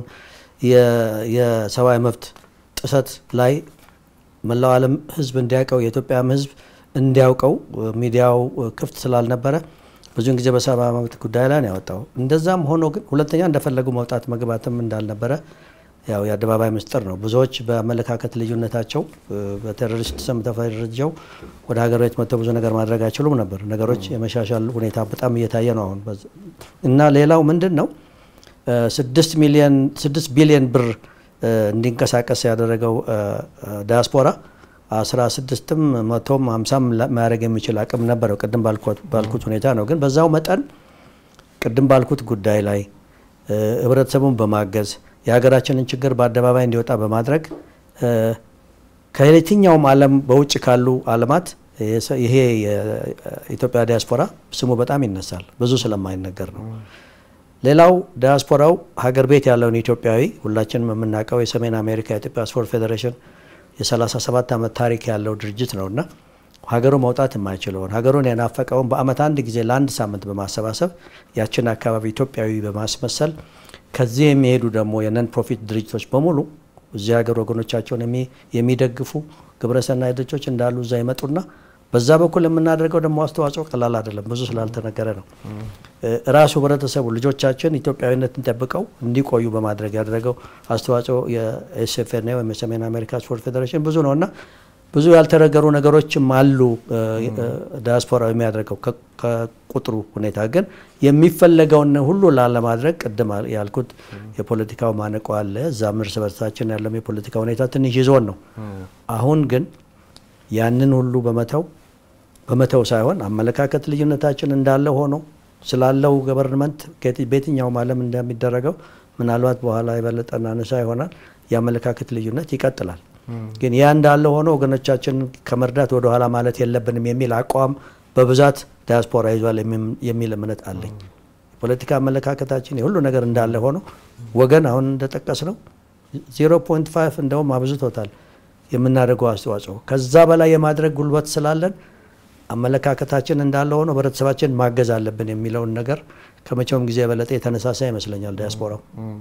የሰብአዊ መብት ጥሰት ላይ መላው ዓለም ሕዝብ እንዲያውቀው የኢትዮጵያም ሕዝብ እንዲያውቀው ሚዲያው ክፍት ስላልነበረ ብዙውን ጊዜ በሰብአዊ መብት ጉዳይ ላይ ነው ያወጣው። እንደዛም ሆኖ ግን ሁለተኛ እንደፈለጉ መውጣት መግባትም እንዳልነበረ ያው የአደባባይ ምስጢር ነው። ብዙዎች በአመለካከት ልዩነታቸው በቴሮሪስት ስም ተፈርጀው ወደ ሀገር ቤት መጥተው ብዙ ነገር ማድረግ አይችሉም ነበር። ነገሮች የመሻሻል ሁኔታ በጣም እየታየ ነው አሁን እና ሌላው ምንድን ነው ስድስት ሚሊዮን ስድስት ቢሊዮን ብር እንዲንቀሳቀስ ያደረገው ዲያስፖራ አስራ ስድስትም መቶም ሀምሳም ማድረግ የሚችል አቅም ነበረው። ቅድም ባልኩት ሁኔታ ነው። ግን በዛው መጠን ቅድም ባልኩት ጉዳይ ላይ ህብረተሰቡን በማገዝ የሀገራችንን ችግር በአደባባይ እንዲወጣ በማድረግ ከየትኛውም ዓለም በውጭ ካሉ ዓለማት ይሄ የኢትዮጵያ ዲያስፖራ ስሙ በጣም ይነሳል፣ ብዙ ስለማይነገር ነው። ሌላው ዲያስፖራው ሀገር ቤት ያለውን ኢትዮጵያዊ ሁላችንም የምናውቀው የሰሜን አሜሪካ የኢትዮጵያ ስፖርት ፌዴሬሽን የ37 ዓመት ታሪክ ያለው ድርጅት ነው እና ሀገሩ መውጣት የማይችለውን ሀገሩን የናፈቀውን በአመት አንድ ጊዜ ለአንድ ሳምንት በማሰባሰብ ያችን አካባቢ ኢትዮጵያዊ በማስመሰል ከዚህ የሚሄዱ ደግሞ የነን ፕሮፊት ድርጅቶች በሙሉ እዚህ ሀገር ወገኖቻቸውን የሚደግፉ ግብረሰናይ ድርጅቶች እንዳሉ እዛ ይመጡና በዛ በኩል የምናደርገው ደግሞ አስተዋጽኦ ቀላል አይደለም። ብዙ ስላልተነገረ ነው። ራሱ ህብረተሰቡ ልጆቻችን ኢትዮጵያዊነትን ጠብቀው እንዲቆዩ በማድረግ ያደረገው አስተዋጽኦ የኤስኤፍኤን ወይም የሰሜን አሜሪካ ስፖርት ፌዴሬሽን ብዙ ነው እና ብዙ ያልተነገሩ ነገሮችም አሉ። ዲያስፖራው የሚያደርገው ከቁጥሩ ሁኔታ ግን የሚፈለገውን ሁሉ ላለማድረግ ቅድም ያልኩት የፖለቲካው ማነቆ አለ። እዛም እርስ በርሳችን ያለው የፖለቲካ ሁኔታ ትንሽ ይዞን ነው። አሁን ግን ያንን ሁሉ በመተው በመተው ሳይሆን አመለካከት ልዩነታችን እንዳለ ሆኖ ስላለው ገቨርንመንት በየትኛውም ዓለም እንደሚደረገው ምናልባት በኋላ የበለጠ እናነሳ ይሆናል። የአመለካከት ልዩነት ይቀጥላል። ግን ያ እንዳለ ሆኖ ወገኖቻችን ከመርዳት ወደ ኋላ ማለት የለብንም የሚል አቋም በብዛት ዲያስፖራ ይዟል የሚል እምነት አለኝ። የፖለቲካ አመለካከታችን የሁሉ ነገር እንዳለ ሆኖ ወገን አሁን እንደጠቀስ ነው 0.5 እንደውም አብዝቶታል የምናደርገው አስተዋጽኦ ከዛ በላይ የማድረግ ጉልበት ስላለን አመለካከታችን እንዳለ ሆኖ ህብረተሰባችን ማገዝ አለብን የሚለውን ነገር ከመቼውም ጊዜ የበለጠ የተነሳሳ ይመስለኛል ዲያስፖራው።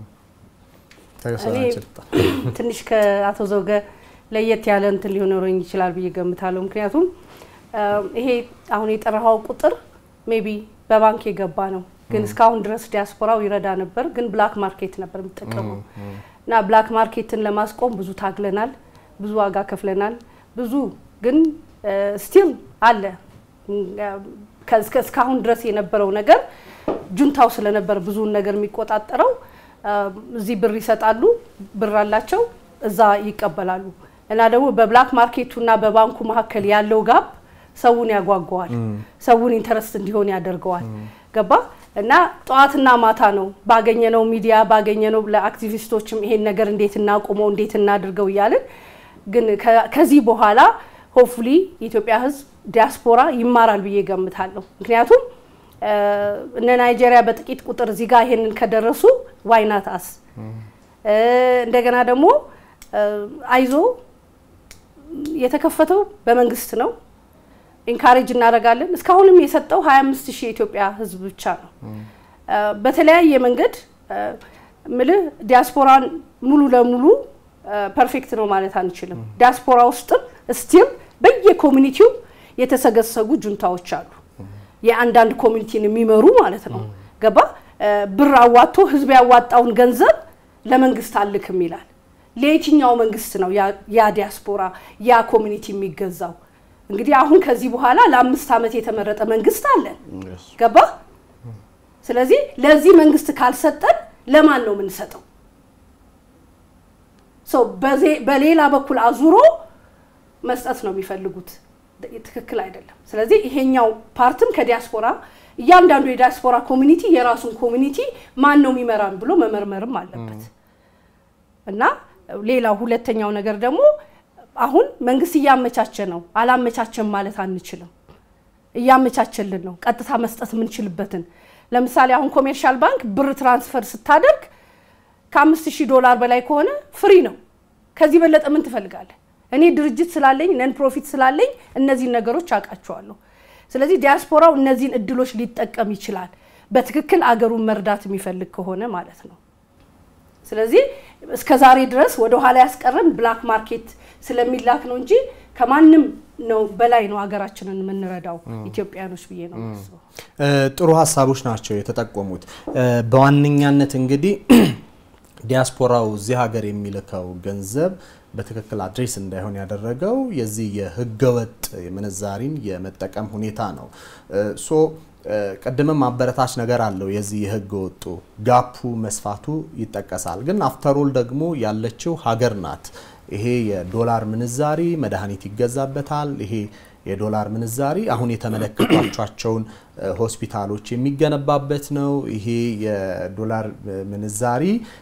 እኔ ትንሽ ከአቶ ዘውገ ለየት ያለ እንትን ሊኖረኝ ይችላል ብዬ ገምታለሁ። ምክንያቱም ይሄ አሁን የጠራኸው ቁጥር ሜቢ በባንክ የገባ ነው፣ ግን እስካሁን ድረስ ዲያስፖራው ይረዳ ነበር፣ ግን ብላክ ማርኬት ነበር የሚጠቀመው እና ብላክ ማርኬትን ለማስቆም ብዙ ታግለናል። ብዙ ዋጋ ከፍለናል። ብዙ ግን ስቲል አለ እስካሁን ድረስ የነበረው ነገር ጁንታው ስለነበር ብዙውን ነገር የሚቆጣጠረው እዚህ ብር ይሰጣሉ፣ ብር አላቸው፣ እዛ ይቀበላሉ። እና ደግሞ በብላክ ማርኬቱ እና በባንኩ መካከል ያለው ጋብ ሰውን ያጓጓዋል፣ ሰውን ኢንተረስት እንዲሆን ያደርገዋል። ገባ እና ጠዋትና ማታ ነው ባገኘነው ሚዲያ ባገኘነው ለአክቲቪስቶችም ይሄን ነገር እንዴት እናቁመው እንዴት እናድርገው እያልን ግን ከዚህ በኋላ ሆፕፉሊ የኢትዮጵያ ሕዝብ ዲያስፖራ ይማራል ብዬ ገምታለሁ። ምክንያቱም እነ ናይጄሪያ በጥቂት ቁጥር እዚህ ጋር ይሄንን ከደረሱ ዋይናት አስ እንደገና ደግሞ አይዞ የተከፈተው በመንግስት ነው። ኢንካሬጅ እናደርጋለን። እስካሁንም የሰጠው 25 ሺህ የኢትዮጵያ ህዝብ ብቻ ነው። በተለያየ መንገድ ምልህ ዲያስፖራን ሙሉ ለሙሉ ፐርፌክት ነው ማለት አንችልም። ዲያስፖራ ውስጥም ስቲል በየኮሚኒቲው የተሰገሰጉ ጁንታዎች አሉ። የአንዳንድ ኮሚኒቲን የሚመሩ ማለት ነው። ገባ ብር አዋጥቶ ህዝብ ያዋጣውን ገንዘብ ለመንግስት አልክም ይላል። ለየትኛው መንግስት ነው ያ ዲያስፖራ ያ ኮሚኒቲ የሚገዛው? እንግዲህ አሁን ከዚህ በኋላ ለአምስት ዓመት የተመረጠ መንግስት አለን። ገባ ስለዚህ ለዚህ መንግስት ካልሰጠን ለማን ነው የምንሰጠው? በሌላ በኩል አዙሮ መስጠት ነው የሚፈልጉት። ትክክል አይደለም። ስለዚህ ይሄኛው ፓርትም ከዲያስፖራ እያንዳንዱ የዲያስፖራ ኮሚኒቲ የራሱን ኮሚኒቲ ማን ነው የሚመራን ብሎ መመርመርም አለበት እና ሌላው ሁለተኛው ነገር ደግሞ አሁን መንግስት እያመቻቸ ነው። አላመቻቸም ማለት አንችልም። እያመቻቸልን ነው፣ ቀጥታ መስጠት የምንችልበትን ለምሳሌ አሁን ኮሜርሻል ባንክ ብር ትራንስፈር ስታደርግ ከአምስት ሺህ ዶላር በላይ ከሆነ ፍሪ ነው። ከዚህ በለጠ ምን ትፈልጋለህ? እኔ ድርጅት ስላለኝ ነን ፕሮፊት ስላለኝ እነዚህን ነገሮች አውቃቸዋለሁ። ስለዚህ ዲያስፖራው እነዚህን እድሎች ሊጠቀም ይችላል፣ በትክክል አገሩን መርዳት የሚፈልግ ከሆነ ማለት ነው። ስለዚህ እስከ ዛሬ ድረስ ወደ ኋላ ያስቀረን ብላክ ማርኬት ስለሚላክ ነው እንጂ ከማንም ነው በላይ ነው ሀገራችንን የምንረዳው ኢትዮጵያኖች ብዬ ነው የማስበው። ጥሩ ሀሳቦች ናቸው የተጠቆሙት። በዋነኛነት እንግዲህ ዲያስፖራው እዚህ ሀገር የሚልከው ገንዘብ በትክክል አድሬስ እንዳይሆን ያደረገው የዚህ የህገወጥ ምንዛሪን የመጠቀም ሁኔታ ነው። ሶ ቅድምም አበረታች ነገር አለው የዚህ የህገ ወጡ ጋፑ መስፋቱ ይጠቀሳል። ግን አፍተሮል ደግሞ ያለችው ሀገር ናት። ይሄ የዶላር ምንዛሪ መድኃኒት ይገዛበታል። ይሄ የዶላር ምንዛሪ አሁን የተመለከቷቸውን ሆስፒታሎች የሚገነባበት ነው። ይሄ የዶላር ምንዛሪ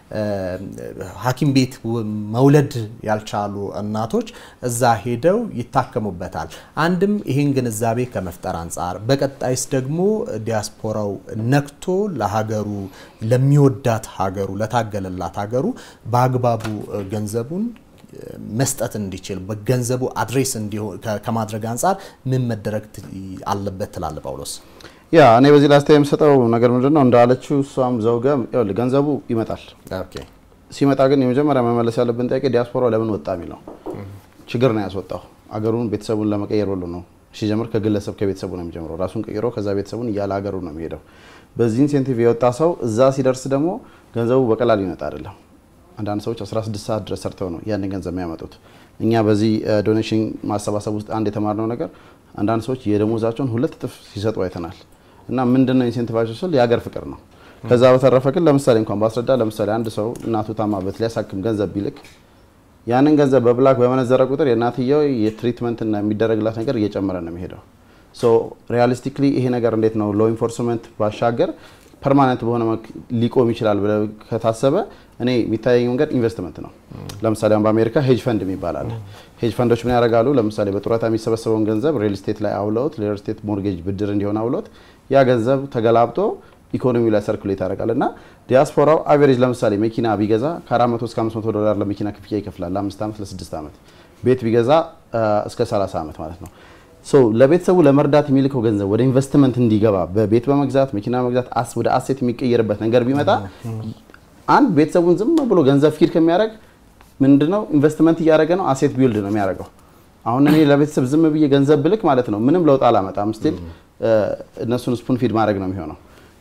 ሐኪም ቤት መውለድ ያልቻሉ እናቶች እዛ ሄደው ይታከሙበታል። አንድም ይህን ግንዛቤ ከመፍጠር አንጻር፣ በቀጣይስ ደግሞ ዲያስፖራው ነክቶ ለሀገሩ ለሚወዳት ሀገሩ ለታገለላት ሀገሩ በአግባቡ ገንዘቡን መስጠት እንዲችል በገንዘቡ አድሬስ ከማድረግ አንጻር ምን መደረግ አለበት ትላለ ጳውሎስ? ያ እኔ በዚህ ላይ አስተያየት የምሰጠው ነገር ምንድን ነው እንዳለችው እሷም ዘውገ ገንዘቡ ይመጣል። ሲመጣ ግን የመጀመሪያ መመለስ ያለብን ጥያቄ ዲያስፖራው ለምን ወጣ የሚለው ችግር ነው ያስወጣው። አገሩን ቤተሰቡን ለመቀየር ብሎ ነው ሲጀምር ከግለሰብ ከቤተሰቡ ነው የሚጀምረው። ራሱን ቀይሮ ከዛ ቤተሰቡን እያለ ሀገሩ ነው የሚሄደው። በዚህ ኢንሴንቲቭ የወጣ ሰው እዛ ሲደርስ ደግሞ ገንዘቡ በቀላል ይመጣ አይደለም። አንዳንድ ሰዎች 16 ሰዓት ድረስ ሰርተው ነው ያንን ገንዘብ የሚያመጡት። እኛ በዚህ ዶኔሽን ማሰባሰብ ውስጥ አንድ የተማርነው ነገር አንዳንድ ሰዎች የደሞዛቸውን ሁለት እጥፍ ሲሰጡ አይተናል። እና ምንድን ነው ኢንሴንቲቫቸው ስል የሀገር ፍቅር ነው። ከዛ በተረፈ ግን ለምሳሌ እንኳን ባስረዳ ለምሳሌ አንድ ሰው እናቱ ታማበት ሊያሳክም ገንዘብ ቢልክ ያንን ገንዘብ በብላክ በመነዘረ ቁጥር የእናትየው የትሪትመንትና የሚደረግላት ነገር እየጨመረ ነው የሚሄደው። ሶ ሪያሊስቲክሊ ይሄ ነገር እንዴት ነው ሎ ኢንፎርስመንት ባሻገር ፐርማነንት በሆነ ሊቆም ይችላል ብለ ከታሰበ እኔ የሚታየኝ መንገድ ኢንቨስትመንት ነው። ለምሳሌ አሁን በአሜሪካ ሄጅ ፈንድ የሚባል አለ። ሄጅ ፈንዶች ምን ያደርጋሉ? ለምሳሌ በጡረታ የሚሰበሰበውን ገንዘብ ሪል ስቴት ላይ አውለውት ለሪል ስቴት ሞርጌጅ ብድር እንዲሆን አውለውት ያ ገንዘብ ተገላብጦ ኢኮኖሚ ላይ ሰርኩሌት ያደርጋል እና ዲያስፖራው አቬሬጅ ለምሳሌ መኪና ቢገዛ ከ400 እስከ 500 ዶላር ለመኪና ክፍያ ይከፍላል ለአምስት ዓመት ለስድስት ዓመት ቤት ቢገዛ እስከ 30 ዓመት ማለት ነው። ለቤተሰቡ ለመርዳት የሚልከው ገንዘብ ወደ ኢንቨስትመንት እንዲገባ በቤት በመግዛት መኪና በመግዛት ወደ አሴት የሚቀየርበት ነገር ቢመጣ አንድ ቤተሰቡን ዝም ብሎ ገንዘብ ፊድ ከሚያደርግ ምንድነው ኢንቨስትመንት እያደረገ ነው፣ አሴት ቢውልድ ነው የሚያደርገው። አሁን እኔ ለቤተሰብ ዝም ብዬ ገንዘብ ብልክ ማለት ነው ምንም ለውጥ አላመጣም። ስቲል እነሱን ስፑን ፊድ ማድረግ ነው የሚሆነው።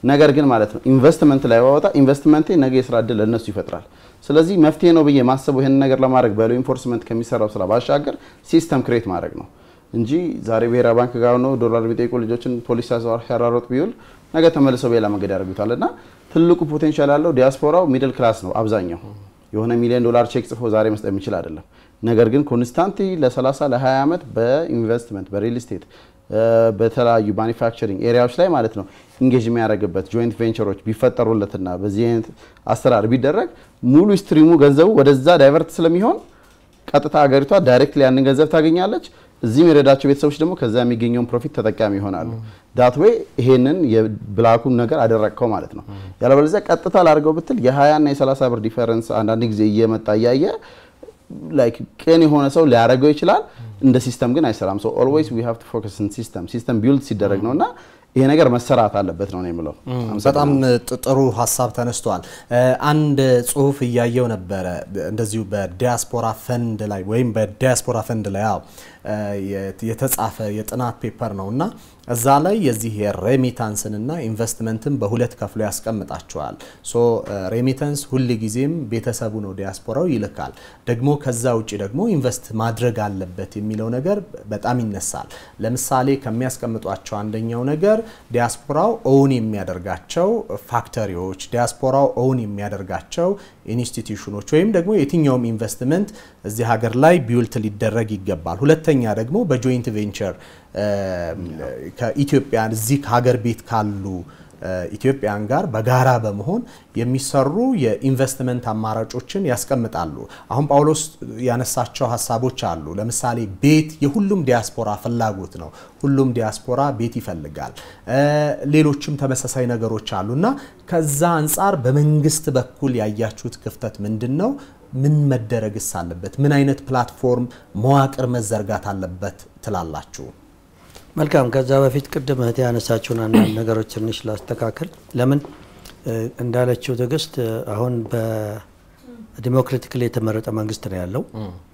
ነገር ግን ማለት ነው ኢንቨስትመንት ላይ ባወጣ ኢንቨስትመንቴ ነገ የስራ እድል ለእነሱ ይፈጥራል። ስለዚህ መፍትሄ ነው ብዬ ማሰበው ይህንን ነገር ለማድረግ በሎ ኢንፎርስመንት ከሚሰራው ስራ ባሻገር ሲስተም ክሬት ማድረግ ነው እንጂ ዛሬ ብሔራዊ ባንክ ጋር ሆኖ ዶላር የሚጠይቁ ልጆችን ፖሊስ ሲያራሮጥ ቢውል ነገ ተመልሰው በሌላ መንገድ ያደርጉታል እና ትልቁ ፖቴንሻል ያለው ዲያስፖራው ሚድል ክላስ ነው አብዛኛው የሆነ ሚሊዮን ዶላር ቼክ ጽፎ ዛሬ መስጠት የሚችል አይደለም። ነገር ግን ኮንስታንት ለ30 ለ20 ዓመት በኢንቨስትመንት በሪል ስቴት በተለያዩ ማኒፋክቸሪንግ ኤሪያዎች ላይ ማለት ነው ኢንጌጅ የሚያደርግበት ጆይንት ቬንቸሮች ቢፈጠሩለትና በዚህ አይነት አሰራር ቢደረግ ሙሉ ስትሪሙ ገንዘቡ ወደዛ ዳይቨርት ስለሚሆን ቀጥታ ሀገሪቷ ዳይሬክትሊ ያንን ገንዘብ ታገኛለች። እዚህ የሚረዳቸው ቤተሰቦች ደግሞ ከዛ የሚገኘውን ፕሮፊት ተጠቃሚ ይሆናሉ። ዳት ዌይ ይሄንን የብላኩን ነገር አደረግከው ማለት ነው። ያለበለዚያ ቀጥታ ላድርገው ብትል የ20 እና የ30 ብር ዲፈረንስ አንዳንድ ጊዜ እየመጣ እያየ ላይክ ቅን የሆነ ሰው ሊያደርገው ይችላል። እንደ ሲስተም ግን አይሰራም። ሶ ኦልዌይስ ዊ ሃቭ ቱ ፎከስ ኦን ሲስተም ሲስተም ቢልድ ሲደረግ ነውና ይሄ ነገር መሰራት አለበት ነው የምለው። በጣም ጥሩ ሀሳብ ተነስቷል። አንድ ጽሁፍ እያየው ነበረ እንደዚሁ በዲያስፖራ ፈንድ ላይ ወይም በዲያስፖራ ፈንድ ላይ ያው የተጻፈ የጥናት ፔፐር ነው እና እዛ ላይ የዚህ የሬሚታንስንና ኢንቨስትመንትን በሁለት ከፍሎ ያስቀምጣቸዋል። ሶ ሬሚታንስ ሁል ጊዜም ቤተሰቡ ነው ዲያስፖራው ይልካል። ደግሞ ከዛ ውጭ ደግሞ ኢንቨስት ማድረግ አለበት የሚለው ነገር በጣም ይነሳል። ለምሳሌ ከሚያስቀምጧቸው አንደኛው ነገር ዲያስፖራው ኦውን የሚያደርጋቸው ፋክተሪዎች፣ ዲያስፖራው ኦውን የሚያደርጋቸው ኢንስቲትዩሽኖች ወይም ደግሞ የትኛውም ኢንቨስትመንት እዚህ ሀገር ላይ ቢውልት ሊደረግ ይገባል። ሁለተኛ ደግሞ በጆይንት ቬንቸር ከኢትዮጵያ እዚህ ከሀገር ቤት ካሉ ኢትዮጵያን ጋር በጋራ በመሆን የሚሰሩ የኢንቨስትመንት አማራጮችን ያስቀምጣሉ። አሁን ጳውሎስ ያነሳቸው ሀሳቦች አሉ። ለምሳሌ ቤት የሁሉም ዲያስፖራ ፍላጎት ነው። ሁሉም ዲያስፖራ ቤት ይፈልጋል። ሌሎችም ተመሳሳይ ነገሮች አሉ እና ከዛ አንጻር በመንግስት በኩል ያያችሁት ክፍተት ምንድን ነው? ምን መደረግስ አለበት? ምን አይነት ፕላትፎርም መዋቅር መዘርጋት አለበት ትላላችሁ? መልካም። ከዛ በፊት ቅድም እህቴ ያነሳችውን አንዳንድ ነገሮች ትንሽ ላስተካከል። ለምን እንዳለችው ትዕግስት አሁን በዲሞክራቲክሊ የተመረጠ መንግስት ነው ያለው።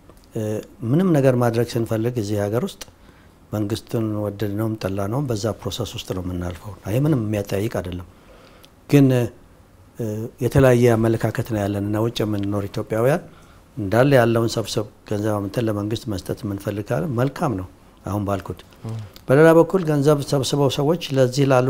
ምንም ነገር ማድረግ ስንፈልግ እዚህ ሀገር ውስጥ መንግስቱን ወደድነውም ጠላነውም በዛ ፕሮሰስ ውስጥ ነው የምናልፈው። ይሄ ምንም የሚያጠያይቅ አይደለም። ግን የተለያየ አመለካከት ነው ያለን እና ውጭ የምንኖር ኢትዮጵያውያን እንዳለ ያለውን ሰብሰብ ገንዘብ አምጥተን ለመንግስት መስጠት የምንፈልግ ካለ መልካም ነው። አሁን ባልኩት በሌላ በኩል ገንዘብ ሰብስበው ሰዎች ለዚህ ላሉ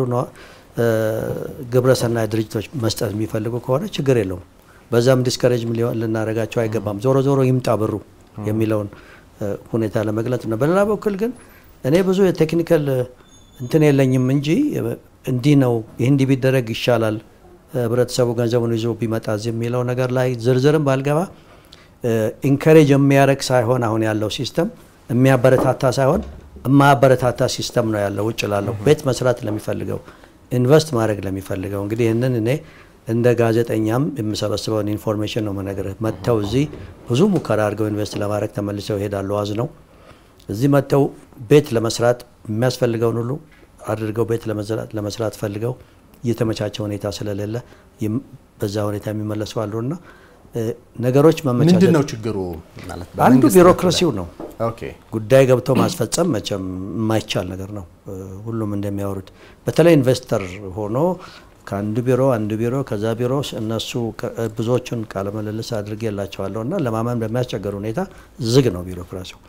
ግብረሰናይ ድርጅቶች መስጠት የሚፈልጉ ከሆነ ችግር የለውም። በዛም ዲስከሬጅ ልናደርጋቸው አይገባም። ዞሮ ዞሮ ይምጣ ብሩ የሚለውን ሁኔታ ለመግለጽ ነው። በሌላ በኩል ግን እኔ ብዙ የቴክኒካል እንትን የለኝም እንጂ እንዲህ ነው ይህ እንዲህ ቢደረግ ይሻላል ህብረተሰቡ ገንዘቡን ይዞ ቢመጣ የሚለው ነገር ላይ ዝርዝርም ባልገባ ኢንከሬጅ የሚያደርግ ሳይሆን አሁን ያለው ሲስተም የሚያበረታታ ሳይሆን የማያበረታታ ሲስተም ነው ያለው። ውጭ ላለው ቤት መስራት ለሚፈልገው ኢንቨስት ማድረግ ለሚፈልገው እንግዲህ ይህንን እኔ እንደ ጋዜጠኛም የምሰበስበውን ኢንፎርሜሽን ነው መነግርህ። መጥተው እዚህ ብዙ ሙከራ አድርገው ኢንቨስት ለማድረግ ተመልሰው ይሄዳሉ። ዋዝ ነው እዚህ መጥተው ቤት ለመስራት የሚያስፈልገውን ሁሉ አድርገው ቤት ለመስራት ፈልገው እየተመቻቸ ሁኔታ ስለሌለ በዛ ሁኔታ የሚመለሱ አሉና ነገሮች መመቻቸት ምንድን ነው ችግሩ? ማለት አንዱ ቢሮክራሲው ነው። ኦኬ ጉዳይ ገብቶ ማስፈጸም መቼም የማይቻል ነገር ነው። ሁሉም እንደሚያወሩት በተለይ ኢንቨስተር ሆኖ ከአንዱ ቢሮ አንዱ ቢሮ ከዛ ቢሮ እነሱ ብዙዎቹን ቃለ ምልልስ አድርጌላቸዋለሁ እና ለማመን በሚያስቸገር ሁኔታ ዝግ ነው ቢሮክራሲው።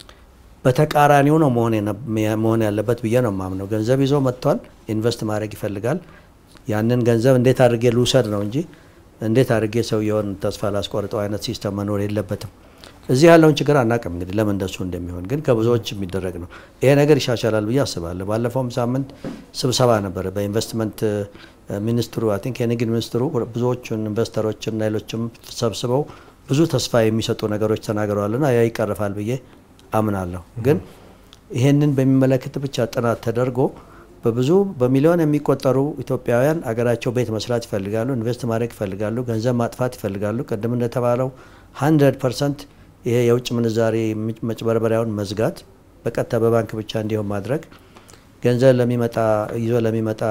በተቃራኒው ነው መሆን ያለበት ብዬ ነው የማምነው። ገንዘብ ይዞ መጥቷል፣ ኢንቨስት ማድረግ ይፈልጋል። ያንን ገንዘብ እንዴት አድርጌ ልውሰድ ነው እንጂ እንዴት አድርጌ ሰውየውን ተስፋ ላስቆርጠው አይነት ሲስተም መኖር የለበትም። እዚህ ያለውን ችግር አናውቅም እንግዲህ ለምን እንደሱ እንደሚሆን ግን ከብዙዎች የሚደረግ ነው። ይሄ ነገር ይሻሻላል ብዬ አስባለሁ። ባለፈውም ሳምንት ስብሰባ ነበረ በኢንቨስትመንት ሚኒስትሩ አይ ቲንክ የንግድ ሚኒስትሩ ብዙዎቹን ኢንቨስተሮችና ሌሎችም ሰብስበው ብዙ ተስፋ የሚሰጡ ነገሮች ተናግረዋልና ያ ይቀርፋል ብዬ አምናለሁ። ግን ይሄንን በሚመለከት ብቻ ጥናት ተደርጎ በብዙ በሚሊዮን የሚቆጠሩ ኢትዮጵያውያን አገራቸው ቤት መስራት ይፈልጋሉ፣ ኢንቨስት ማድረግ ይፈልጋሉ፣ ገንዘብ ማጥፋት ይፈልጋሉ። ቅድም እንደተባለው 100 ፐርሰንት ይሄ የውጭ ምንዛሬ መጭበርበሪያውን መዝጋት፣ በቀጥታ በባንክ ብቻ እንዲሆን ማድረግ፣ ገንዘብ ለሚመጣ ይዞ ለሚመጣ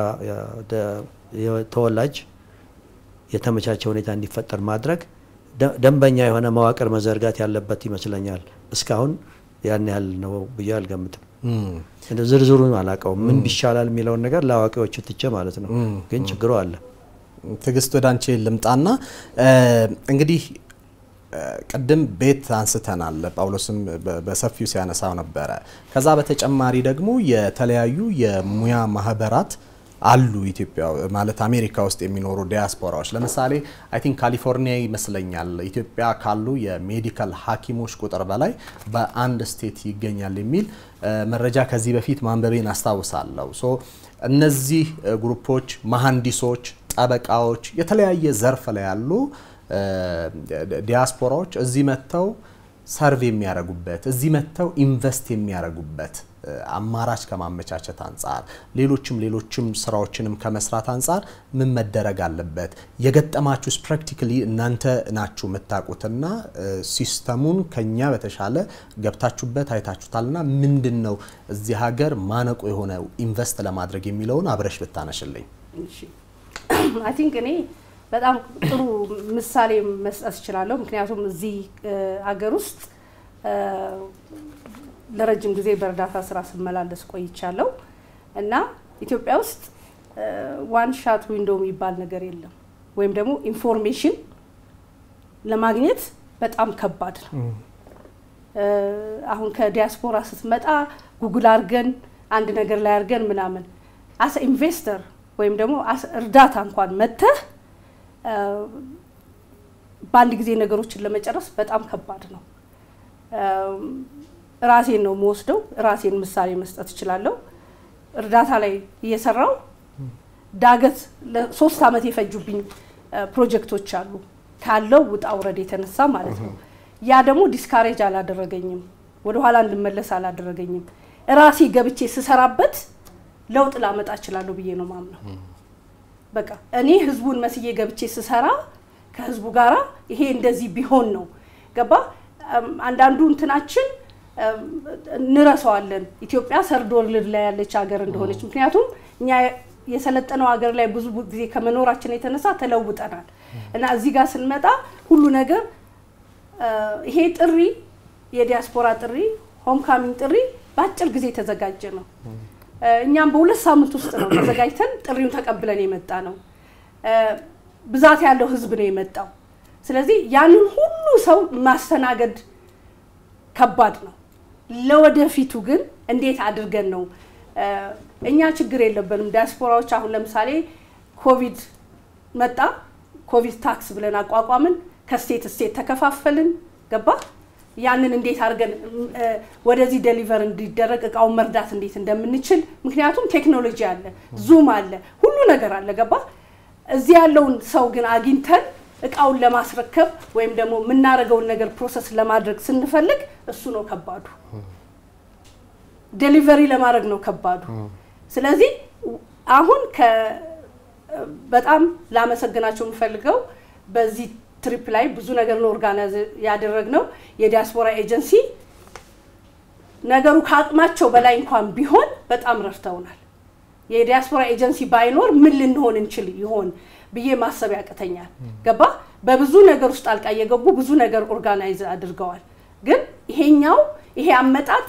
ተወላጅ የተመቻቸ ሁኔታ እንዲፈጠር ማድረግ፣ ደንበኛ የሆነ መዋቅር መዘርጋት ያለበት ይመስለኛል። እስካሁን ያን ያህል ነው ብዬ አልገምትም። እንደ ዝርዝሩን አላውቀውም። ምን ቢሻላል የሚለውን ነገር ለአዋቂዎቹ ትቼ ማለት ነው። ግን ችግሩ አለ። ትዕግስት ወደ አንቺ ልምጣና እንግዲህ ቅድም ቤት አንስተናል። ጳውሎስም በሰፊው ሲያነሳው ነበረ። ከዛ በተጨማሪ ደግሞ የተለያዩ የሙያ ማህበራት አሉ ኢትዮጵያ ማለት አሜሪካ ውስጥ የሚኖሩ ዲያስፖራዎች ለምሳሌ አይ ቲንክ ካሊፎርኒያ ይመስለኛል ኢትዮጵያ ካሉ የሜዲካል ሐኪሞች ቁጥር በላይ በአንድ ስቴት ይገኛል የሚል መረጃ ከዚህ በፊት ማንበቤን አስታውሳለሁ። ሶ እነዚህ ግሩፖች መሐንዲሶች፣ ጠበቃዎች፣ የተለያየ ዘርፍ ላይ ያሉ ዲያስፖራዎች እዚህ መጥተው ሰርቭ የሚያደርጉበት እዚህ መጥተው ኢንቨስት የሚያደርጉበት አማራጭ ከማመቻቸት አንጻር ሌሎችም ሌሎችም ስራዎችንም ከመስራት አንጻር ምን መደረግ አለበት? የገጠማችሁስ ፕራክቲካሊ እናንተ ናችሁ የምታውቁትና ሲስተሙን ከኛ በተሻለ ገብታችሁበት አይታችሁታልና ምንድን ነው እዚህ ሀገር ማነቆ የሆነ ኢንቨስት ለማድረግ የሚለውን አብረሽ ብታነሽልኝ። አይ ቲንክ እኔ በጣም ጥሩ ምሳሌ መስጠት እችላለሁ። ምክንያቱም እዚህ ሀገር ውስጥ ለረጅም ጊዜ በእርዳታ ስራ ስመላለስ ቆይቻለሁ እና ኢትዮጵያ ውስጥ ዋን ሻት ዊንዶ የሚባል ነገር የለም፣ ወይም ደግሞ ኢንፎርሜሽን ለማግኘት በጣም ከባድ ነው። አሁን ከዲያስፖራ ስትመጣ ጉግል አድርገን አንድ ነገር ላይ አድርገን ምናምን አስ ኢንቨስተር ወይም ደግሞ እርዳታ እንኳን መተህ በአንድ ጊዜ ነገሮችን ለመጨረስ በጣም ከባድ ነው። ራሴን ነው የምወስደው። ራሴን ምሳሌ መስጠት እችላለሁ። እርዳታ ላይ እየሰራው ዳገት ለሶስት ዓመት የፈጁብኝ ፕሮጀክቶች አሉ ካለው ውጣ ውረድ የተነሳ ማለት ነው። ያ ደግሞ ዲስካሬጅ አላደረገኝም፣ ወደኋላ እንድመለስ አላደረገኝም። ራሴ ገብቼ ስሰራበት ለውጥ ላመጣ እችላለሁ ብዬ ነው ማምነው። በቃ እኔ ህዝቡን መስዬ ገብቼ ስሰራ ከህዝቡ ጋራ ይሄ እንደዚህ ቢሆን ነው ገባ። አንዳንዱ እንትናችን እንረሳዋለን ኢትዮጵያ ሰርድ ወርልድ ላይ ያለች ሀገር እንደሆነች። ምክንያቱም እኛ የሰለጠነው ሀገር ላይ ብዙ ጊዜ ከመኖራችን የተነሳ ተለውጠናል እና እዚህ ጋር ስንመጣ ሁሉ ነገር ይሄ ጥሪ የዲያስፖራ ጥሪ ሆም ካሚንግ ጥሪ በአጭር ጊዜ የተዘጋጀ ነው። እኛም በሁለት ሳምንት ውስጥ ነው ተዘጋጅተን ጥሪውን ተቀብለን የመጣ ነው። ብዛት ያለው ህዝብ ነው የመጣው። ስለዚህ ያንን ሁሉ ሰው ማስተናገድ ከባድ ነው። ለወደፊቱ ግን እንዴት አድርገን ነው እኛ ችግር የለብንም ዲያስፖራዎች። አሁን ለምሳሌ ኮቪድ መጣ፣ ኮቪድ ታክስ ብለን አቋቋምን፣ ከስቴት ስቴት ተከፋፈልን። ገባ ያንን እንዴት አድርገን ወደዚህ ደሊቨር እንዲደረግ እቃውን መርዳት እንዴት እንደምንችል ምክንያቱም ቴክኖሎጂ አለ፣ ዙም አለ፣ ሁሉ ነገር አለ። ገባ እዚህ ያለውን ሰው ግን አግኝተን እቃውን ለማስረከብ ወይም ደግሞ የምናደርገውን ነገር ፕሮሰስ ለማድረግ ስንፈልግ እሱ ነው ከባዱ። ዴሊቨሪ ለማድረግ ነው ከባዱ። ስለዚህ አሁን በጣም ላመሰግናቸው የምፈልገው በዚህ ትሪፕ ላይ ብዙ ነገር ነው ኦርጋናይዝ ያደረግነው የዲያስፖራ ኤጀንሲ ነገሩ ከአቅማቸው በላይ እንኳን ቢሆን በጣም ረድተውናል። የዲያስፖራ ኤጀንሲ ባይኖር ምን ልንሆን እንችል ይሆን ብዬ ማሰብ ያቅተኛል። ገባ በብዙ ነገር ውስጥ ጣልቃ እየገቡ ብዙ ነገር ኦርጋናይዝ አድርገዋል። ግን ይሄኛው ይሄ አመጣጥ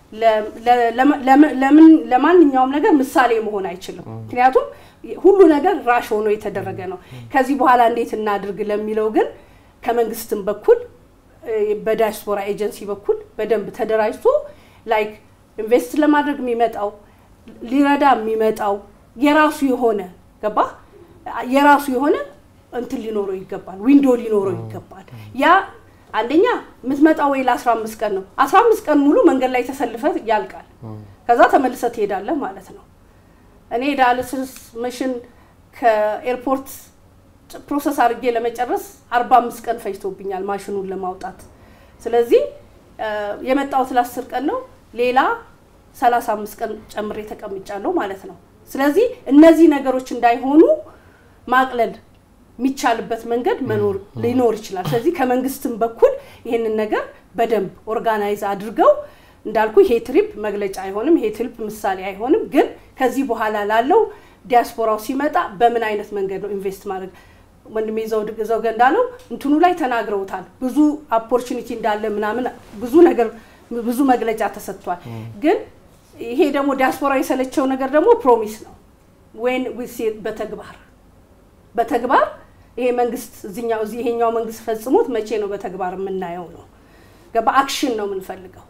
ለማንኛውም ነገር ምሳሌ መሆን አይችልም። ምክንያቱም ሁሉ ነገር ራሽ ሆኖ የተደረገ ነው። ከዚህ በኋላ እንዴት እናድርግ ለሚለው ግን ከመንግስትም በኩል በዲያስፖራ ኤጀንሲ በኩል በደንብ ተደራጅቶ ላይክ ኢንቨስት ለማድረግ የሚመጣው ሊረዳ የሚመጣው የራሱ የሆነ ገባ የራሱ የሆነ እንትን ሊኖረው ይገባል፣ ዊንዶ ሊኖረው ይገባል። ያ አንደኛ የምትመጣው ወይ ለአስራ አምስት ቀን ነው። አስራ አምስት ቀን ሙሉ መንገድ ላይ ተሰልፈ ያልቃል። ከዛ ተመልሰ ትሄዳለህ ማለት ነው። እኔ ዳያሊሲስ መሽን ከኤርፖርት ፕሮሰስ አድርጌ ለመጨረስ አርባ አምስት ቀን ፈጅቶብኛል ማሽኑን ለማውጣት። ስለዚህ የመጣሁት ለአስር ቀን ነው። ሌላ ሰላሳ አምስት ቀን ጨምሬ ተቀምጫለሁ ማለት ነው። ስለዚህ እነዚህ ነገሮች እንዳይሆኑ ማቅለል የሚቻልበት መንገድ መኖር ሊኖር ይችላል። ስለዚህ ከመንግስትም በኩል ይህንን ነገር በደንብ ኦርጋናይዝ አድርገው እንዳልኩ ይሄ ትሪፕ መግለጫ አይሆንም፣ ይሄ ትሪፕ ምሳሌ አይሆንም። ግን ከዚህ በኋላ ላለው ዲያስፖራው ሲመጣ በምን አይነት መንገድ ነው ኢንቨስት ማድረግ ወንድሜ ዘውገ እንዳለው እንትኑ ላይ ተናግረውታል። ብዙ ኦፖርቹኒቲ እንዳለ ምናምን ብዙ ነገር ብዙ መግለጫ ተሰጥቷል። ግን ይሄ ደግሞ ዲያስፖራ የሰለቸው ነገር ደግሞ ፕሮሚስ ነው ወይን በተግባር በተግባር ይሄ መንግስት እዚኛው እዚህ ይሄኛው መንግስት ፈጽሞት መቼ ነው በተግባር የምናየው ነው። በአክሽን ነው የምንፈልገው።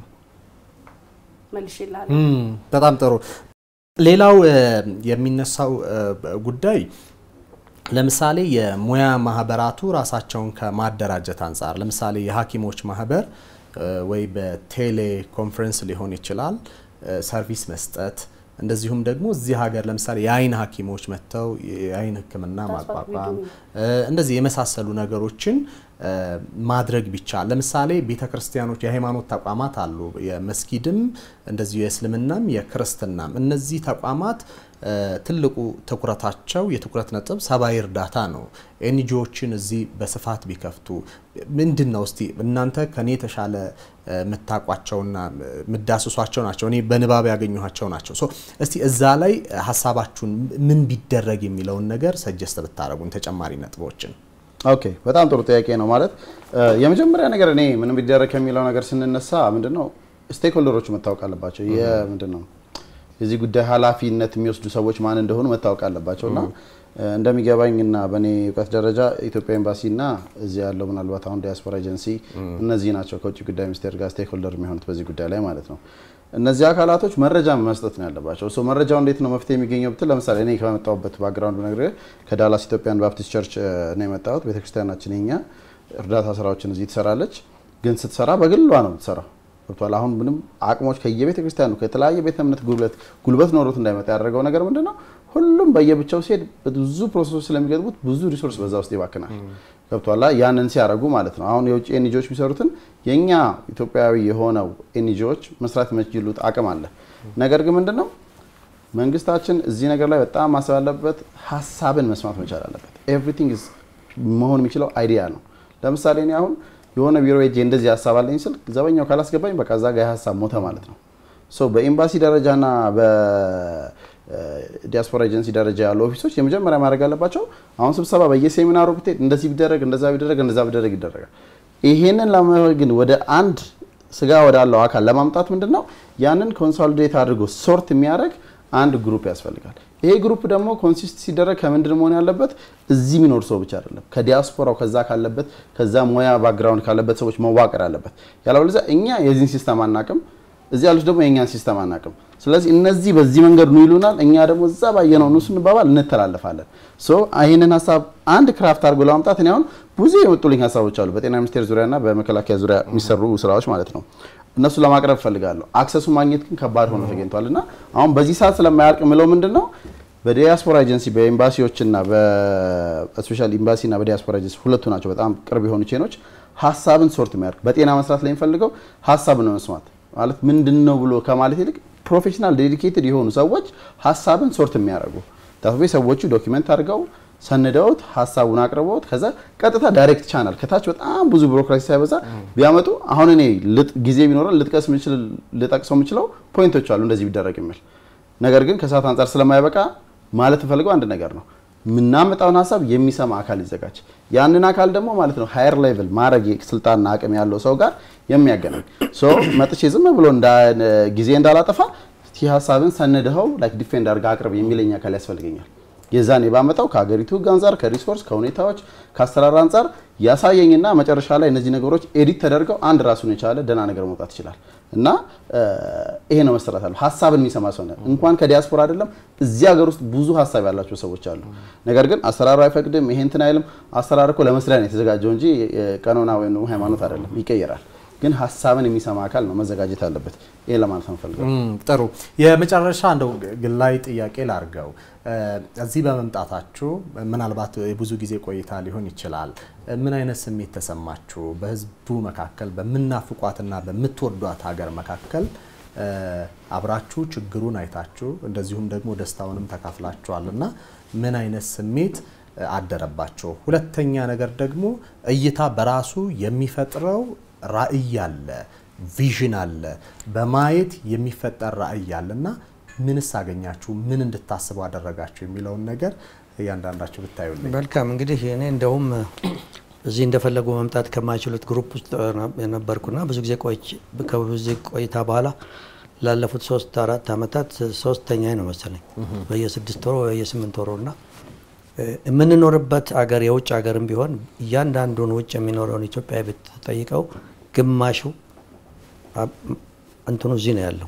መልሽላል። በጣም ጥሩ። ሌላው የሚነሳው ጉዳይ ለምሳሌ የሙያ ማህበራቱ ራሳቸውን ከማደራጀት አንጻር ለምሳሌ የሐኪሞች ማህበር ወይ በቴሌ ኮንፈረንስ ሊሆን ይችላል ሰርቪስ መስጠት እንደዚሁም ደግሞ እዚህ ሀገር ለምሳሌ የአይን ሐኪሞች መጥተው የአይን ሕክምና ማቋቋም እንደዚህ የመሳሰሉ ነገሮችን ማድረግ ቢቻል ለምሳሌ ቤተ ክርስቲያኖች፣ የሃይማኖት ተቋማት አሉ። የመስጊድም እንደዚሁ የእስልምናም የክርስትናም እነዚህ ተቋማት ትልቁ ትኩረታቸው የትኩረት ነጥብ ሰብአዊ እርዳታ ነው። ኤንጂዎችን እዚህ በስፋት ቢከፍቱ ምንድን ነው እስቲ እናንተ ከኔ የተሻለ የምታውቋቸውና የምዳስሷቸው ናቸው። እኔ በንባብ ያገኘኋቸው ናቸው። ሶ እስቲ እዛ ላይ ሀሳባችሁን ምን ቢደረግ የሚለውን ነገር ሰጀስት ብታደረጉን ተጨማሪ ነጥቦችን። ኦኬ፣ በጣም ጥሩ ጥያቄ ነው። ማለት የመጀመሪያ ነገር እኔ ምን ቢደረግ ከሚለው ነገር ስንነሳ ምንድነው ስቴክ ሆልደሮቹ መታወቅ አለባቸው። ምንድን ነው የዚህ ጉዳይ ኃላፊነት የሚወስዱ ሰዎች ማን እንደሆኑ መታወቅ አለባቸው እና እንደሚገባኝ እና በእኔ እውቀት ደረጃ ኢትዮጵያ ኤምባሲና እዚህ ያለው ምናልባት አሁን ዲያስፖራ ኤጀንሲ እነዚህ ናቸው ከውጭ ጉዳይ ሚኒስቴር ጋር ስቴክ ሆልደር የሚሆኑት በዚህ ጉዳይ ላይ ማለት ነው። እነዚህ አካላቶች መረጃ መስጠት ነው ያለባቸው። ሶ መረጃው እንዴት ነው መፍትሄ የሚገኘው ብትል ለምሳሌ እኔ ከመጣሁበት ባክግራውንድ ብነግርህ ከዳላስ ኢትዮጵያን ባፕቲስት ቸርች ነው የመጣሁት። ቤተክርስቲያናችን የኛ እርዳታ ስራዎችን እዚህ ትሰራለች፣ ግን ስትሰራ በግሏ ነው የምትሰራው። ገብቷል። አሁን ምንም አቅሞች ከየቤተ ክርስቲያኑ ከተለያየ ቤተ እምነት ጉልበት ጉልበት ኖሮት እንዳይመጣ ያደረገው ነገር ምንድን ነው? ሁሉም በየብቻው ሲሄድ ብዙ ፕሮሰሶች ስለሚገጥሙት ብዙ ሪሶርስ በዛ ውስጥ ይባክናል። ገብቷላ። ያንን ሲያደርጉ ማለት ነው። አሁን የውጭ ኤንጂዎች የሚሰሩትን የእኛ ኢትዮጵያዊ የሆነው ኤንጂዎች መስራት የሚችሉት አቅም አለ። ነገር ግን ምንድን ነው መንግስታችን እዚህ ነገር ላይ በጣም ማሰብ ያለበት ሀሳብን መስማት መቻል አለበት። ኤቭሪቲንግ መሆን የሚችለው አይዲያ ነው። ለምሳሌ እኔ አሁን የሆነ ቢሮ ሄጄ እንደዚህ ሀሳብ አለኝ ስል ዘበኛው ካላስገባኝ በቃ እዛ ጋ ሀሳብ ሞተ ማለት ነው። ሶ በኤምባሲ ደረጃና በዲያስፖራ ኤጀንሲ ደረጃ ያሉ ኦፊሶች የመጀመሪያ ማድረግ አለባቸው። አሁን ስብሰባ በየሴሚናሩ ብትሄድ እንደዚህ ቢደረግ እንደዛ ቢደረግ እንደዛ ቢደረግ ይደረጋል። ይሄንን ግን ወደ አንድ ስጋ ወዳለው አካል ለማምጣት ምንድን ነው ያንን ኮንሶሊዴት አድርጎ ሶርት የሚያደርግ አንድ ግሩፕ ያስፈልጋል። ይሄ ግሩፕ ደግሞ ኮንሲስት ሲደረግ ከምንድን መሆን ያለበት እዚህ የሚኖር ሰው ብቻ አይደለም፣ ከዲያስፖራው ከዛ ካለበት ከዛ ሙያ ባክግራውንድ ካለበት ሰዎች መዋቀር አለበት። ያለበለዚያ እኛ የዚህን ሲስተም አናቅም፣ እዚህ ያሉት ደግሞ የእኛን ሲስተም አናቅም። ስለዚህ እነዚህ በዚህ መንገድ ኑ ይሉናል፣ እኛ ደግሞ እዛ ባየነው ኑ ስንባባል እንተላለፋለን። ሶ ይህንን ሀሳብ አንድ ክራፍት አድርጎ ለማምጣት እኔ አሁን ብዙ የመጡልኝ ሀሳቦች አሉ፣ በጤና ሚኒስቴር ዙሪያና በመከላከያ ዙሪያ የሚሰሩ ስራዎች ማለት ነው። እነሱ ለማቅረብ እፈልጋለሁ። አክሰሱ ማግኘት ግን ከባድ ሆኖ ተገኝቷል እና አሁን በዚህ ሰዓት ስለማያልቅ ምለው ምንድን ነው በዲያስፖራ ኤጀንሲ በኤምባሲዎችና በስፔሻል ኤምባሲና በዲያስፖራ ኤጀንሲ ሁለቱ ናቸው በጣም ቅርብ የሆኑ ቼኖች ሀሳብን ሶርት የሚያደርግ በጤና መስራት ላይ የሚፈልገው ሀሳብን ነው መስማት ማለት ምንድን ነው ብሎ ከማለት ይልቅ ፕሮፌሽናል ዴዲኬትድ የሆኑ ሰዎች ሀሳብን ሶርት የሚያደርጉ ታፌ ሰዎቹ ዶኪመንት አድርገው ሰንደውት ሀሳቡን አቅርበውት ከዛ ቀጥታ ዳይሬክት ቻናል ከታች በጣም ብዙ ቢሮክራሲ ሳይበዛ ቢያመጡ አሁን እኔ ጊዜ ቢኖረን ልጥቀስ ልጠቅሰው የምችለው ፖይንቶች አሉ እንደዚህ ቢደረግ የሚል ነገር ግን ከሰዓት አንጻር ስለማይበቃ ማለት እንፈልገው አንድ ነገር ነው። የምናመጣውን ሀሳብ የሚሰማ አካል ይዘጋጅ። ያንን አካል ደግሞ ማለት ነው ሃየር ሌቭል ማድረግ ስልጣንና አቅም ያለው ሰው ጋር የሚያገናኝ መጥቼ ዝም ብሎ ጊዜ እንዳላጠፋ ሀሳብን ሰንድኸው ላይክ ዲፌንድ አድርገህ አቅርብ የሚለኝ አካል ያስፈልገኛል። የዛኔ ባመጣው ከሀገሪቱ ሕግ አንጻር ከሪሶርስ ከሁኔታዎች ከአሰራር አንጻር ያሳየኝና መጨረሻ ላይ እነዚህ ነገሮች ኤዲት ተደርገው አንድ ራሱን የቻለ ደህና ነገር መውጣት ይችላል። እና ይሄ ነው መሰራት አለ ሀሳብን የሚሰማ ሰው ነው። እንኳን ከዲያስፖራ አይደለም እዚህ ሀገር ውስጥ ብዙ ሀሳብ ያላቸው ሰዎች አሉ። ነገር ግን አሰራሩ አይፈቅድም፣ ይሄ እንትን አይልም። አሰራር እኮ ለመስሪያ ነው የተዘጋጀው እንጂ ቀኖና ወይም ሃይማኖት አይደለም፣ ይቀየራል። ግን ሀሳብን የሚሰማ አካል ነው መዘጋጀት አለበት። ይሄ ለማለት ነው ፈልገው። ጥሩ የመጨረሻ እንደው ግላይ ጥያቄ ላርገው። እዚህ በመምጣታችሁ ምናልባት የብዙ ጊዜ ቆይታ ሊሆን ይችላል። ምን አይነት ስሜት ተሰማችሁ? በህዝቡ መካከል በምናፍቋትና በምትወዷት ሀገር መካከል አብራችሁ ችግሩን አይታችሁ እንደዚሁም ደግሞ ደስታውንም ተካፍላችኋል እና ምን አይነት ስሜት አደረባቸው? ሁለተኛ ነገር ደግሞ እይታ በራሱ የሚፈጥረው ራዕይ አለ፣ ቪዥን አለ፣ በማየት የሚፈጠር ራዕይ አለ እና ምንስ አገኛችሁ? ምን እንድታስቡ አደረጋችሁ? የሚለውን ነገር እያንዳንዳችሁ ብታዩልኝ። መልካም እንግዲህ እኔ እንደውም እዚህ እንደፈለጉ መምጣት ከማይችሉት ግሩፕ ውስጥ የነበርኩና ብዙ ጊዜ ከብዙ ቆይታ በኋላ ላለፉት ሶስት አራት ዓመታት ሶስተኛ ነው መሰለኝ በየስድስት ወሩ በየስምንት ወሩ እና የምንኖርበት አገር የውጭ ሀገርም ቢሆን እያንዳንዱን ውጭ የሚኖረውን ኢትዮጵያ ብትጠይቀው ግማሹ እንትኑ እዚህ ነው ያለው።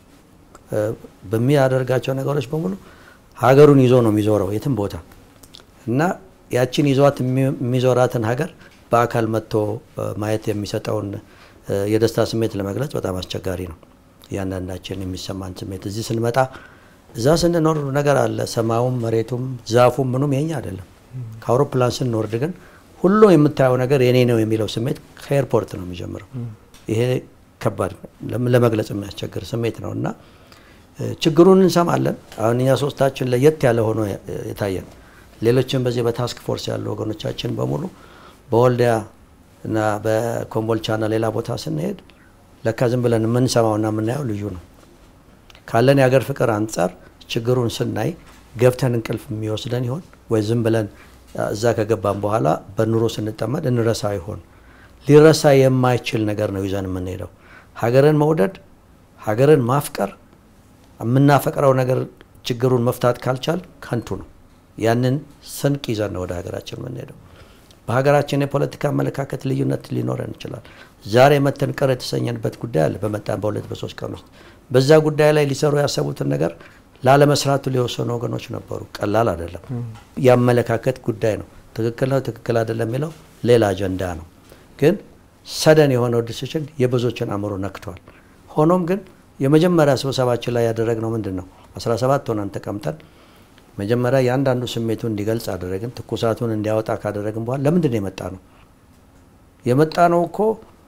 በሚያደርጋቸው ነገሮች በሙሉ ሀገሩን ይዞ ነው የሚዞረው የትም ቦታ እና ያችን ይዟት የሚዞራትን ሀገር በአካል መጥቶ ማየት የሚሰጠውን የደስታ ስሜት ለመግለጽ በጣም አስቸጋሪ ነው። እያንዳንዳችን የሚሰማን ስሜት እዚህ ስንመጣ እዛ ስንኖር ነገር አለ። ሰማዩም፣ መሬቱም፣ ዛፉም ምኑም የኛ አይደለም። ከአውሮፕላን ስንወርድ ግን ሁሉ የምታየው ነገር የኔ ነው የሚለው ስሜት ከኤርፖርት ነው የሚጀምረው። ይሄ ከባድ ለመግለጽ የሚያስቸግር ስሜት ነው እና ችግሩን እንሰማለን። አሁን እኛ ሶስታችን ለየት ያለ ሆኖ የታየን ሌሎችም በዚህ በታስክ ፎርስ ያሉ ወገኖቻችን በሙሉ በወልዲያ እና በኮምቦልቻና ሌላ ቦታ ስንሄድ ለካ ዝም ብለን የምንሰማውና የምናየው ልዩ ነው። ካለን የሀገር ፍቅር አንጻር ችግሩን ስናይ ገብተን እንቅልፍ የሚወስደን ይሆን ወይ ዝም ብለን እዛ ከገባን በኋላ በኑሮ ስንጠመድ እንረሳ ይሆን? ሊረሳ የማይችል ነገር ነው ይዘን የምንሄደው። ሀገርን መውደድ፣ ሀገርን ማፍቀር፣ የምናፈቅረው ነገር ችግሩን መፍታት ካልቻል ከንቱ ነው። ያንን ስንቅ ይዘን ነው ወደ ሀገራችን የምንሄደው። በሀገራችን የፖለቲካ አመለካከት ልዩነት ሊኖረን ይችላል። ዛሬ መተን ቅር የተሰኘንበት ጉዳይ አለ። በመጣን በሁለት በሶስት ቀን ውስጥ በዛ ጉዳይ ላይ ሊሰሩ ያሰቡትን ነገር ላለመስራቱ ሊወሰኑ ወገኖች ነበሩ። ቀላል አይደለም። የአመለካከት ጉዳይ ነው። ትክክል ነው፣ ትክክል አይደለም የሚለው ሌላ አጀንዳ ነው። ግን ሰደን የሆነው ዲሲሽን የብዙዎችን አእምሮ ነክቷል። ሆኖም ግን የመጀመሪያ ስብሰባችን ላይ ያደረግነው ምንድን ነው? 17 ሆነን ተቀምጠን መጀመሪያ የአንዳንዱ ስሜቱን እንዲገልጽ አደረግን። ትኩሳቱን እንዲያወጣ ካደረግን በኋላ ለምንድን ነው የመጣ ነው የመጣ ነው እኮ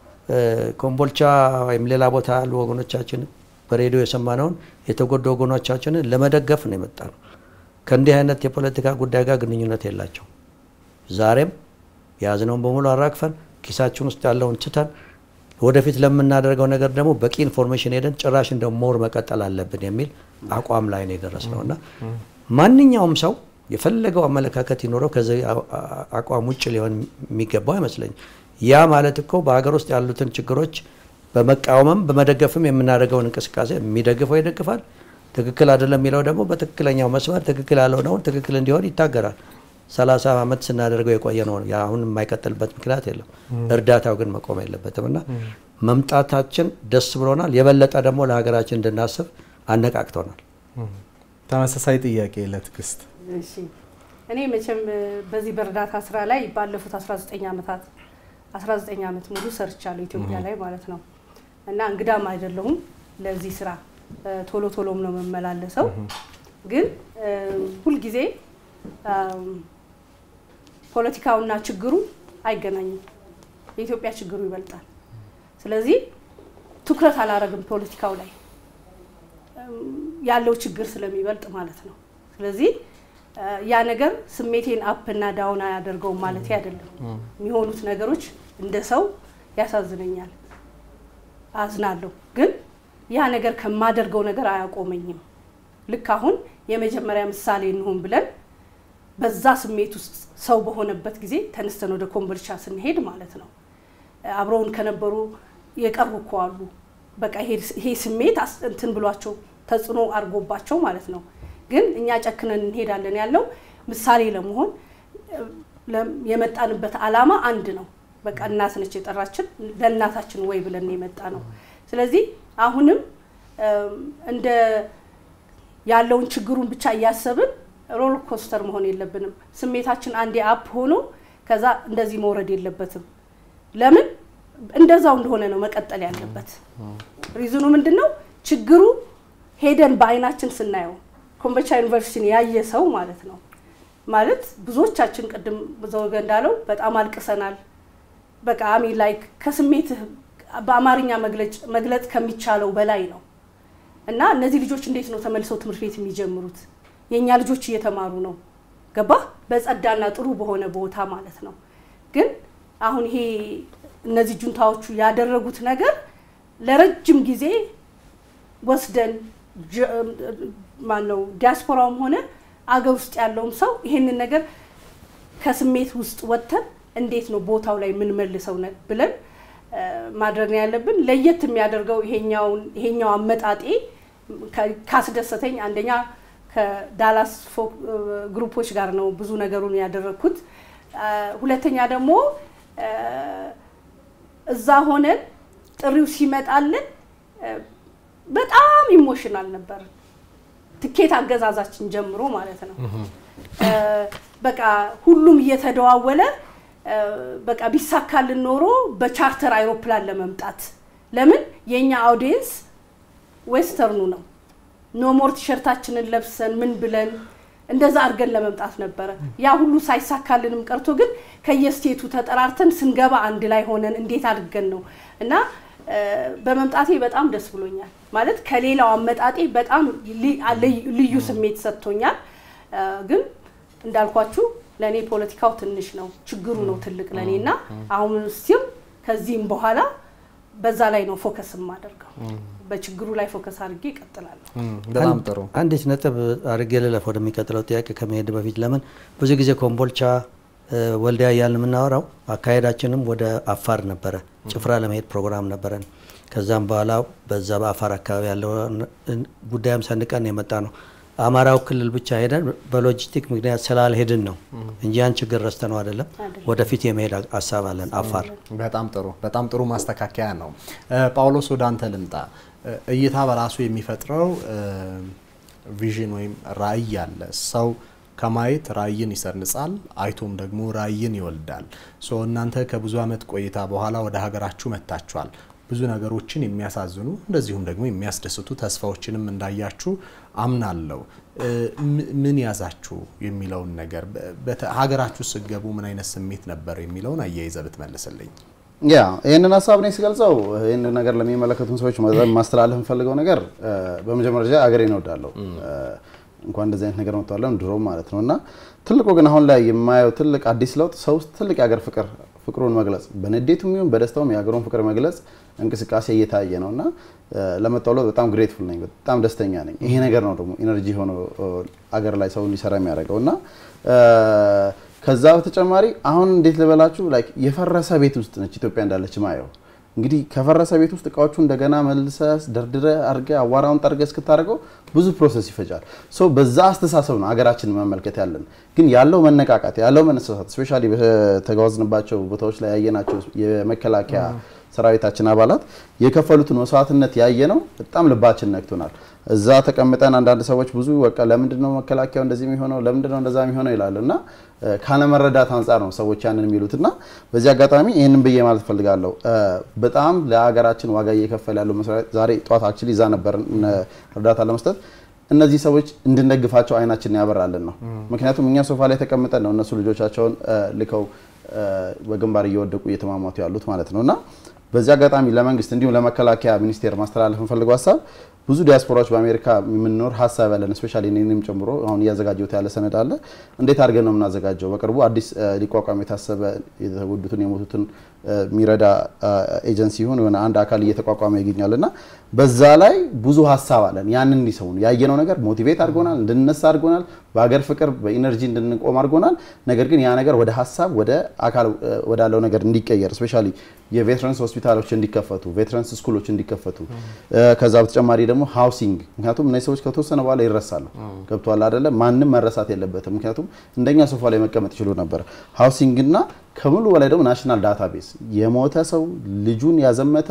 ኮምቦልቻ ወይም ሌላ ቦታ ያሉ ወገኖቻችን በሬዲዮ የሰማነውን የተጎዱ ወገኖቻችንን ለመደገፍ ነው የመጣ ነው። ከእንዲህ አይነት የፖለቲካ ጉዳይ ጋር ግንኙነት የላቸው። ዛሬም የያዝነውን በሙሉ አራግፈን ኪሳችን ውስጥ ያለውን ትተን ወደፊት ለምናደርገው ነገር ደግሞ በቂ ኢንፎርሜሽን ሄደን ጭራሽ እንደ ሞር መቀጠል አለብን የሚል አቋም ላይ ነው የደረስነው እና ማንኛውም ሰው የፈለገው አመለካከት ይኖረው ከዚህ አቋም ውጭ ሊሆን የሚገባው አይመስለኝም። ያ ማለት እኮ በሀገር ውስጥ ያሉትን ችግሮች በመቃወምም በመደገፍም የምናደርገውን እንቅስቃሴ የሚደግፈው ይደግፋል፣ ትክክል አይደለም የሚለው ደግሞ በትክክለኛው መስመር ትክክል ያልሆነውን ትክክል እንዲሆን ይታገራል። ሰላሳ ዓመት ስናደርገው የቆየ ነው። አሁን የማይቀጥልበት ምክንያት የለም። እርዳታው ግን መቆም የለበትም እና መምጣታችን ደስ ብሎናል። የበለጠ ደግሞ ለሀገራችን እንድናስብ አነቃቅቶናል። ተመሳሳይ ጥያቄ ለትዕግስት። እሺ እኔ መቼም በዚህ በእርዳታ ስራ ላይ ባለፉት 19 ዓመታት 19 ዓመት ሙሉ ሰርቻለሁ ኢትዮጵያ ላይ ማለት ነው እና እንግዳም አይደለሁም ለዚህ ስራ ቶሎ ቶሎም ነው የምመላለሰው። ግን ሁልጊዜ ፖለቲካውና ችግሩ አይገናኝም። የኢትዮጵያ ችግሩ ይበልጣል። ስለዚህ ትኩረት አላረግም ፖለቲካው ላይ ያለው ችግር ስለሚበልጥ ማለት ነው። ስለዚህ ያ ነገር ስሜቴን አፕ እና ዳውን አያደርገውም ማለት አይደለም። የሚሆኑት ነገሮች እንደ ሰው ያሳዝነኛል፣ አዝናለሁ። ግን ያ ነገር ከማደርገው ነገር አያቆመኝም። ልክ አሁን የመጀመሪያ ምሳሌ እንሆን ብለን በዛ ስሜት ውስጥ ሰው በሆነበት ጊዜ ተነስተን ወደ ኮምቦልቻ ስንሄድ ማለት ነው አብረውን ከነበሩ የቀሩ እኮ አሉ። በቃ ይሄ ስሜት እንትን ብሏቸው ተጽዕኖ አድርጎባቸው ማለት ነው። ግን እኛ ጨክነን እንሄዳለን ያለው ምሳሌ ለመሆን የመጣንበት ዓላማ አንድ ነው። በቃ እናት ነች የጠራችን ለእናታችን ወይ ብለን የመጣ ነው። ስለዚህ አሁንም እንደ ያለውን ችግሩን ብቻ እያሰብን ሮል ኮስተር መሆን የለብንም። ስሜታችን አንዴ አፕ ሆኖ ከዛ እንደዚህ መውረድ የለበትም። ለምን እንደዛው እንደሆነ ነው መቀጠል ያለበት። ሪዝኑ ምንድን ነው? ችግሩ ሄደን በአይናችን ስናየው ኮምቦልቻ ዩኒቨርሲቲን ያየ ሰው ማለት ነው ማለት ብዙዎቻችን ቅድም ዘወገ እንዳለው በጣም አልቅሰናል። በቃ አሚ ላይክ ከስሜትህ በአማርኛ መግለጽ ከሚቻለው በላይ ነው እና እነዚህ ልጆች እንዴት ነው ተመልሰው ትምህርት ቤት የሚጀምሩት? የእኛ ልጆች እየተማሩ ነው፣ ገባ በጸዳና ጥሩ በሆነ ቦታ ማለት ነው። ግን አሁን ይሄ እነዚህ ጁንታዎቹ ያደረጉት ነገር ለረጅም ጊዜ ወስደን ማነው ዲያስፖራውም ሆነ አገር ውስጥ ያለውም ሰው ይሄንን ነገር ከስሜት ውስጥ ወጥተን እንዴት ነው ቦታው ላይ የምንመልሰው ብለን ማድረግ ነው ያለብን። ለየት የሚያደርገው ይሄኛው አመጣጤ ካስደሰተኝ አንደኛ ከዳላስ ግሩፖች ጋር ነው ብዙ ነገሩን ያደረግኩት። ሁለተኛ ደግሞ እዛ ሆነን ጥሪው ሲመጣልን በጣም ኢሞሽናል ነበር። ትኬት አገዛዛችን ጀምሮ ማለት ነው። በቃ ሁሉም እየተደዋወለ በቃ ቢሳካልን ኖሮ በቻርተር አይሮፕላን ለመምጣት ለምን የእኛ አውዲየንስ ዌስተርኑ ነው። ኖሞር ቲሸርታችንን ለብሰን ምን ብለን እንደዛ አድርገን ለመምጣት ነበረ። ያ ሁሉ ሳይሳካልንም ቀርቶ ግን ከየስቴቱ ተጠራርተን ስንገባ አንድ ላይ ሆነን እንዴት አድርገን ነው እና በመምጣቴ በጣም ደስ ብሎኛል። ማለት ከሌላው አመጣጤ በጣም ልዩ ስሜት ሰጥቶኛል። ግን እንዳልኳችሁ ለእኔ ፖለቲካው ትንሽ ነው፣ ችግሩ ነው ትልቅ ለእኔ እና አሁን ስቲም ከዚህም በኋላ በዛ ላይ ነው ፎከስ የማደርገው። በችግሩ ላይ ፎከስ አድርጌ እቀጥላለሁ። በጣም ጥሩ። አንዲት ነጥብ አድርጌ ልለፍ ወደሚቀጥለው ጥያቄ ከመሄድ በፊት ለምን ብዙ ጊዜ ኮምቦልቻ፣ ወልዲያ እያልን የምናወራው አካሄዳችንም ወደ አፋር ነበረ። ጭፍራ ለመሄድ ፕሮግራም ነበረን። ከዛም በኋላ በዛ በአፋር አካባቢ ያለው ጉዳይም ሰንቀን የመጣ ነው። አማራው ክልል ብቻ ሄደን በሎጂስቲክ ምክንያት ስላልሄድን ነው እንጂ ያን ችግር ረስተ ነው አይደለም። ወደፊት የመሄድ ሀሳብ አለን አፋር። በጣም ጥሩ በጣም ጥሩ ማስተካከያ ነው። ጳውሎስ ወደ አንተ ልምጣ። እይታ በራሱ የሚፈጥረው ቪዥን ወይም ራዕይ አለ። ሰው ከማየት ራዕይን ይሰርጻል፣ አይቶም ደግሞ ራዕይን ይወልዳል። ሶ እናንተ ከብዙ ዓመት ቆይታ በኋላ ወደ ሀገራችሁ መጥታችኋል። ብዙ ነገሮችን የሚያሳዝኑ እንደዚሁም ደግሞ የሚያስደስቱ ተስፋዎችንም እንዳያችሁ አምናለሁ። ምን ያዛችሁ የሚለውን ነገር ሀገራችሁ ስገቡ ምን አይነት ስሜት ነበር የሚለውን አያይዘ ብትመልስልኝ። ያ ይህንን ሀሳብ እኔ ስገልጸው ይህንን ነገር ለሚመለከቱን ሰዎች ማስተላለፍ የምፈልገው ነገር በመጀመሪያ ደረጃ አገሬን እወዳለሁ። እንኳን እንደዚህ አይነት ነገር መጥተዋለን ድሮም ማለት ነው እና ትልቁ ግን አሁን ላይ የማየው ትልቅ አዲስ ለውጥ ሰው ውስጥ ትልቅ የሀገር ፍቅር ፍቅሩን መግለጽ በንዴቱም ይሁን በደስታውም የሀገሩን ፍቅር መግለጽ እንቅስቃሴ እየታየ ነው እና ለመጣው ለውጥ በጣም ግሬትፉል ነኝ፣ በጣም ደስተኛ ነኝ። ይሄ ነገር ነው ደግሞ ኢነርጂ ሆኖ አገር ላይ ሰው እንዲሰራ የሚያደርገው እና ከዛ በተጨማሪ አሁን እንዴት ልበላችሁ ላይክ የፈረሰ ቤት ውስጥ ነች ኢትዮጵያ እንዳለች ማየው። እንግዲህ ከፈረሰ ቤት ውስጥ እቃዎቹ እንደገና መልሰ ደርድረ አድርገ አዋራውን ጠርገ እስክታደርገው ብዙ ፕሮሰስ ይፈጃል። ሶ በዛ አስተሳሰብ ነው ሀገራችን መመልከት ያለን። ግን ያለው መነቃቃት ያለው መነሳሳት ስፔሻሊ በተጓዝንባቸው ቦታዎች ላይ ያየናቸው የመከላከያ ሰራዊታችን አባላት የከፈሉትን መስዋዕትነት ያየ ነው በጣም ልባችን ነክቶናል። እዛ ተቀምጠን አንዳንድ ሰዎች ብዙ በቃ ለምንድን ነው መከላከያው እንደዚህ የሚሆነው ለምንድን ነው እንደዛ የሚሆነው ይላሉ እና ካለመረዳት አንጻር ነው ሰዎች ያንን የሚሉት እና በዚህ አጋጣሚ ይህንን ብዬ ማለት ፈልጋለሁ። በጣም ለሀገራችን ዋጋ እየከፈለ ያለው መስሪያ ዛሬ ጠዋት አክቹዋሊ እዛ ነበር እርዳታ ለመስጠት እነዚህ ሰዎች እንድንደግፋቸው አይናችንን ያበራልን ነው። ምክንያቱም እኛ ሶፋ ላይ ተቀምጠን ነው እነሱ ልጆቻቸውን ልከው በግንባር እየወደቁ እየተማማቱ ያሉት ማለት ነው እና በዚህ አጋጣሚ ለመንግስት እንዲሁም ለመከላከያ ሚኒስቴር ማስተላለፍ የምፈልገው ሀሳብ ብዙ ዲያስፖራዎች በአሜሪካ የምንኖር ሀሳብ ያለን ስፔሻሊ እኔንም ጨምሮ አሁን እያዘጋጀሁት ያለ ሰነድ አለ። እንዴት አድርገን ነው የምናዘጋጀው? በቅርቡ አዲስ ሊቋቋም የታሰበ የተጎዱትን የሞቱትን የሚረዳ ኤጀንሲ ይሁን የሆነ አንድ አካል እየተቋቋመ ይገኛል እና በዛ ላይ ብዙ ሀሳብ አለን። ያንን እንዲሰው ያየነው ነገር ሞቲቬት አድርጎናል፣ እንድንነሳ አድርጎናል፣ በሀገር ፍቅር በኢነርጂ እንድንቆም አድርጎናል። ነገር ግን ያ ነገር ወደ ሀሳብ ወደ አካል ወዳለው ነገር እንዲቀየር ስፔሻሊ የቬትራንስ ሆስፒታሎች እንዲከፈቱ፣ ቬትራንስ ስኩሎች እንዲከፈቱ ከዛ በተጨማሪ ደግሞ ሃውሲንግ ምክንያቱም እነዚህ ሰዎች ከተወሰነ በኋላ ይረሳሉ። ገብቷል አይደለ? ማንም መረሳት የለበትም። ምክንያቱም እንደኛ ሶፋ ላይ መቀመጥ ይችሉ ነበር። ሃውሲንግ እና ከሙሉ በላይ ደግሞ ናሽናል ዳታቤዝ የሞተ ሰው ልጁን ያዘመተ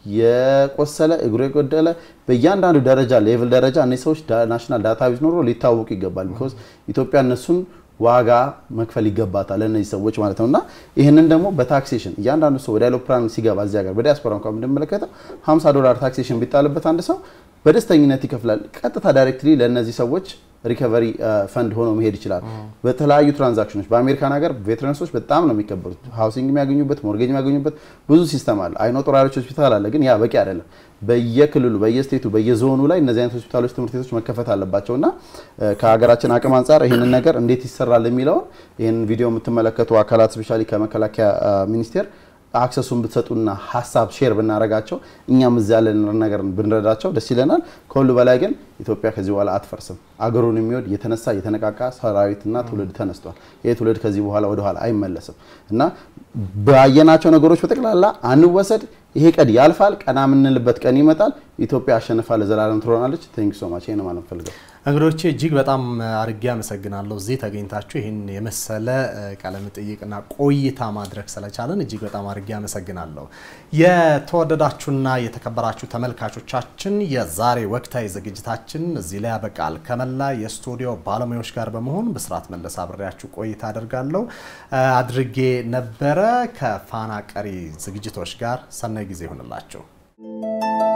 የቆሰለ እግሩ የጎደለ በእያንዳንዱ ደረጃ ሌቭል ደረጃ እነዚህ ሰዎች ናሽናል ዳታቤዝ ኖሮ ሊታወቁ ይገባል። ቢኮዝ ኢትዮጵያ እነሱን ዋጋ መክፈል ይገባታል ለእነዚህ ሰዎች ማለት ነው። እና ይህንን ደግሞ በታክሴሽን እያንዳንዱ ሰው ወደ አይሮፕላን ሲገባ እዚህ ሀገር በዲያስፖራ እንኳን ብንመለከተው 50 ዶላር ታክሴሽን ቢጣልበት አንድ ሰው በደስተኝነት ይከፍላል። ቀጥታ ዳይሬክትሊ ለእነዚህ ሰዎች ሪከቨሪ ፈንድ ሆኖ መሄድ ይችላል። በተለያዩ ትራንዛክሽኖች በአሜሪካን ሀገር ቬትራንሶች በጣም ነው የሚከበሩት። ሃውሲንግ የሚያገኙበት፣ ሞርጌጅ የሚያገኙበት ብዙ ሲስተም አለ። አይኖ ጦር ኃይሎች ሆስፒታል አለ፣ ግን ያ በቂ አይደለም። በየክልሉ በየስቴቱ በየዞኑ ላይ እነዚህ አይነት ሆስፒታሎች፣ ትምህርት ቤቶች መከፈት አለባቸው እና ከሀገራችን አቅም አንጻር ይህንን ነገር እንዴት ይሰራል የሚለውን ይህንን ቪዲዮ የምትመለከቱ አካላት ስፔሻሊ ከመከላከያ ሚኒስቴር አክሰሱን ብትሰጡና ሀሳብ ሼር ብናደርጋቸው እኛም እዚያ ያለን ነገር ብንረዳቸው ደስ ይለናል። ከሁሉ በላይ ግን ኢትዮጵያ ከዚህ በኋላ አትፈርስም። አገሩን የሚወድ የተነሳ የተነቃቃ ሰራዊትና ትውልድ ተነስቷል። ይህ ትውልድ ከዚህ በኋላ ወደኋላ አይመለስም እና ባየናቸው ነገሮች በጠቅላላ አንወሰድ። ይሄ ቀን ያልፋል። ቀና የምንልበት ቀን ይመጣል። ኢትዮጵያ አሸንፋ ለዘላለም ትሆናለች። ቴንክ ሶ ማች ይሄን ማለት ፈልገው እንግዶቼ እጅግ በጣም አርጌ አመሰግናለሁ። እዚህ ተገኝታችሁ ይህን የመሰለ ቃለ መጠይቅና ቆይታ ማድረግ ስለቻለን እጅግ በጣም አርጌ አመሰግናለሁ። የተወደዳችሁና የተከበራችሁ ተመልካቾቻችን የዛሬ ወቅታዊ ዝግጅታችን እዚህ ላይ ያበቃል። ከመላ የስቱዲዮ ባለሙያዎች ጋር በመሆን ብስራት መለስ አብሬያችሁ ቆይታ አደርጋለሁ አድርጌ ነበረ። ከፋና ቀሪ ዝግጅቶች ጋር ሰናይ ጊዜ ይሆንላችሁ።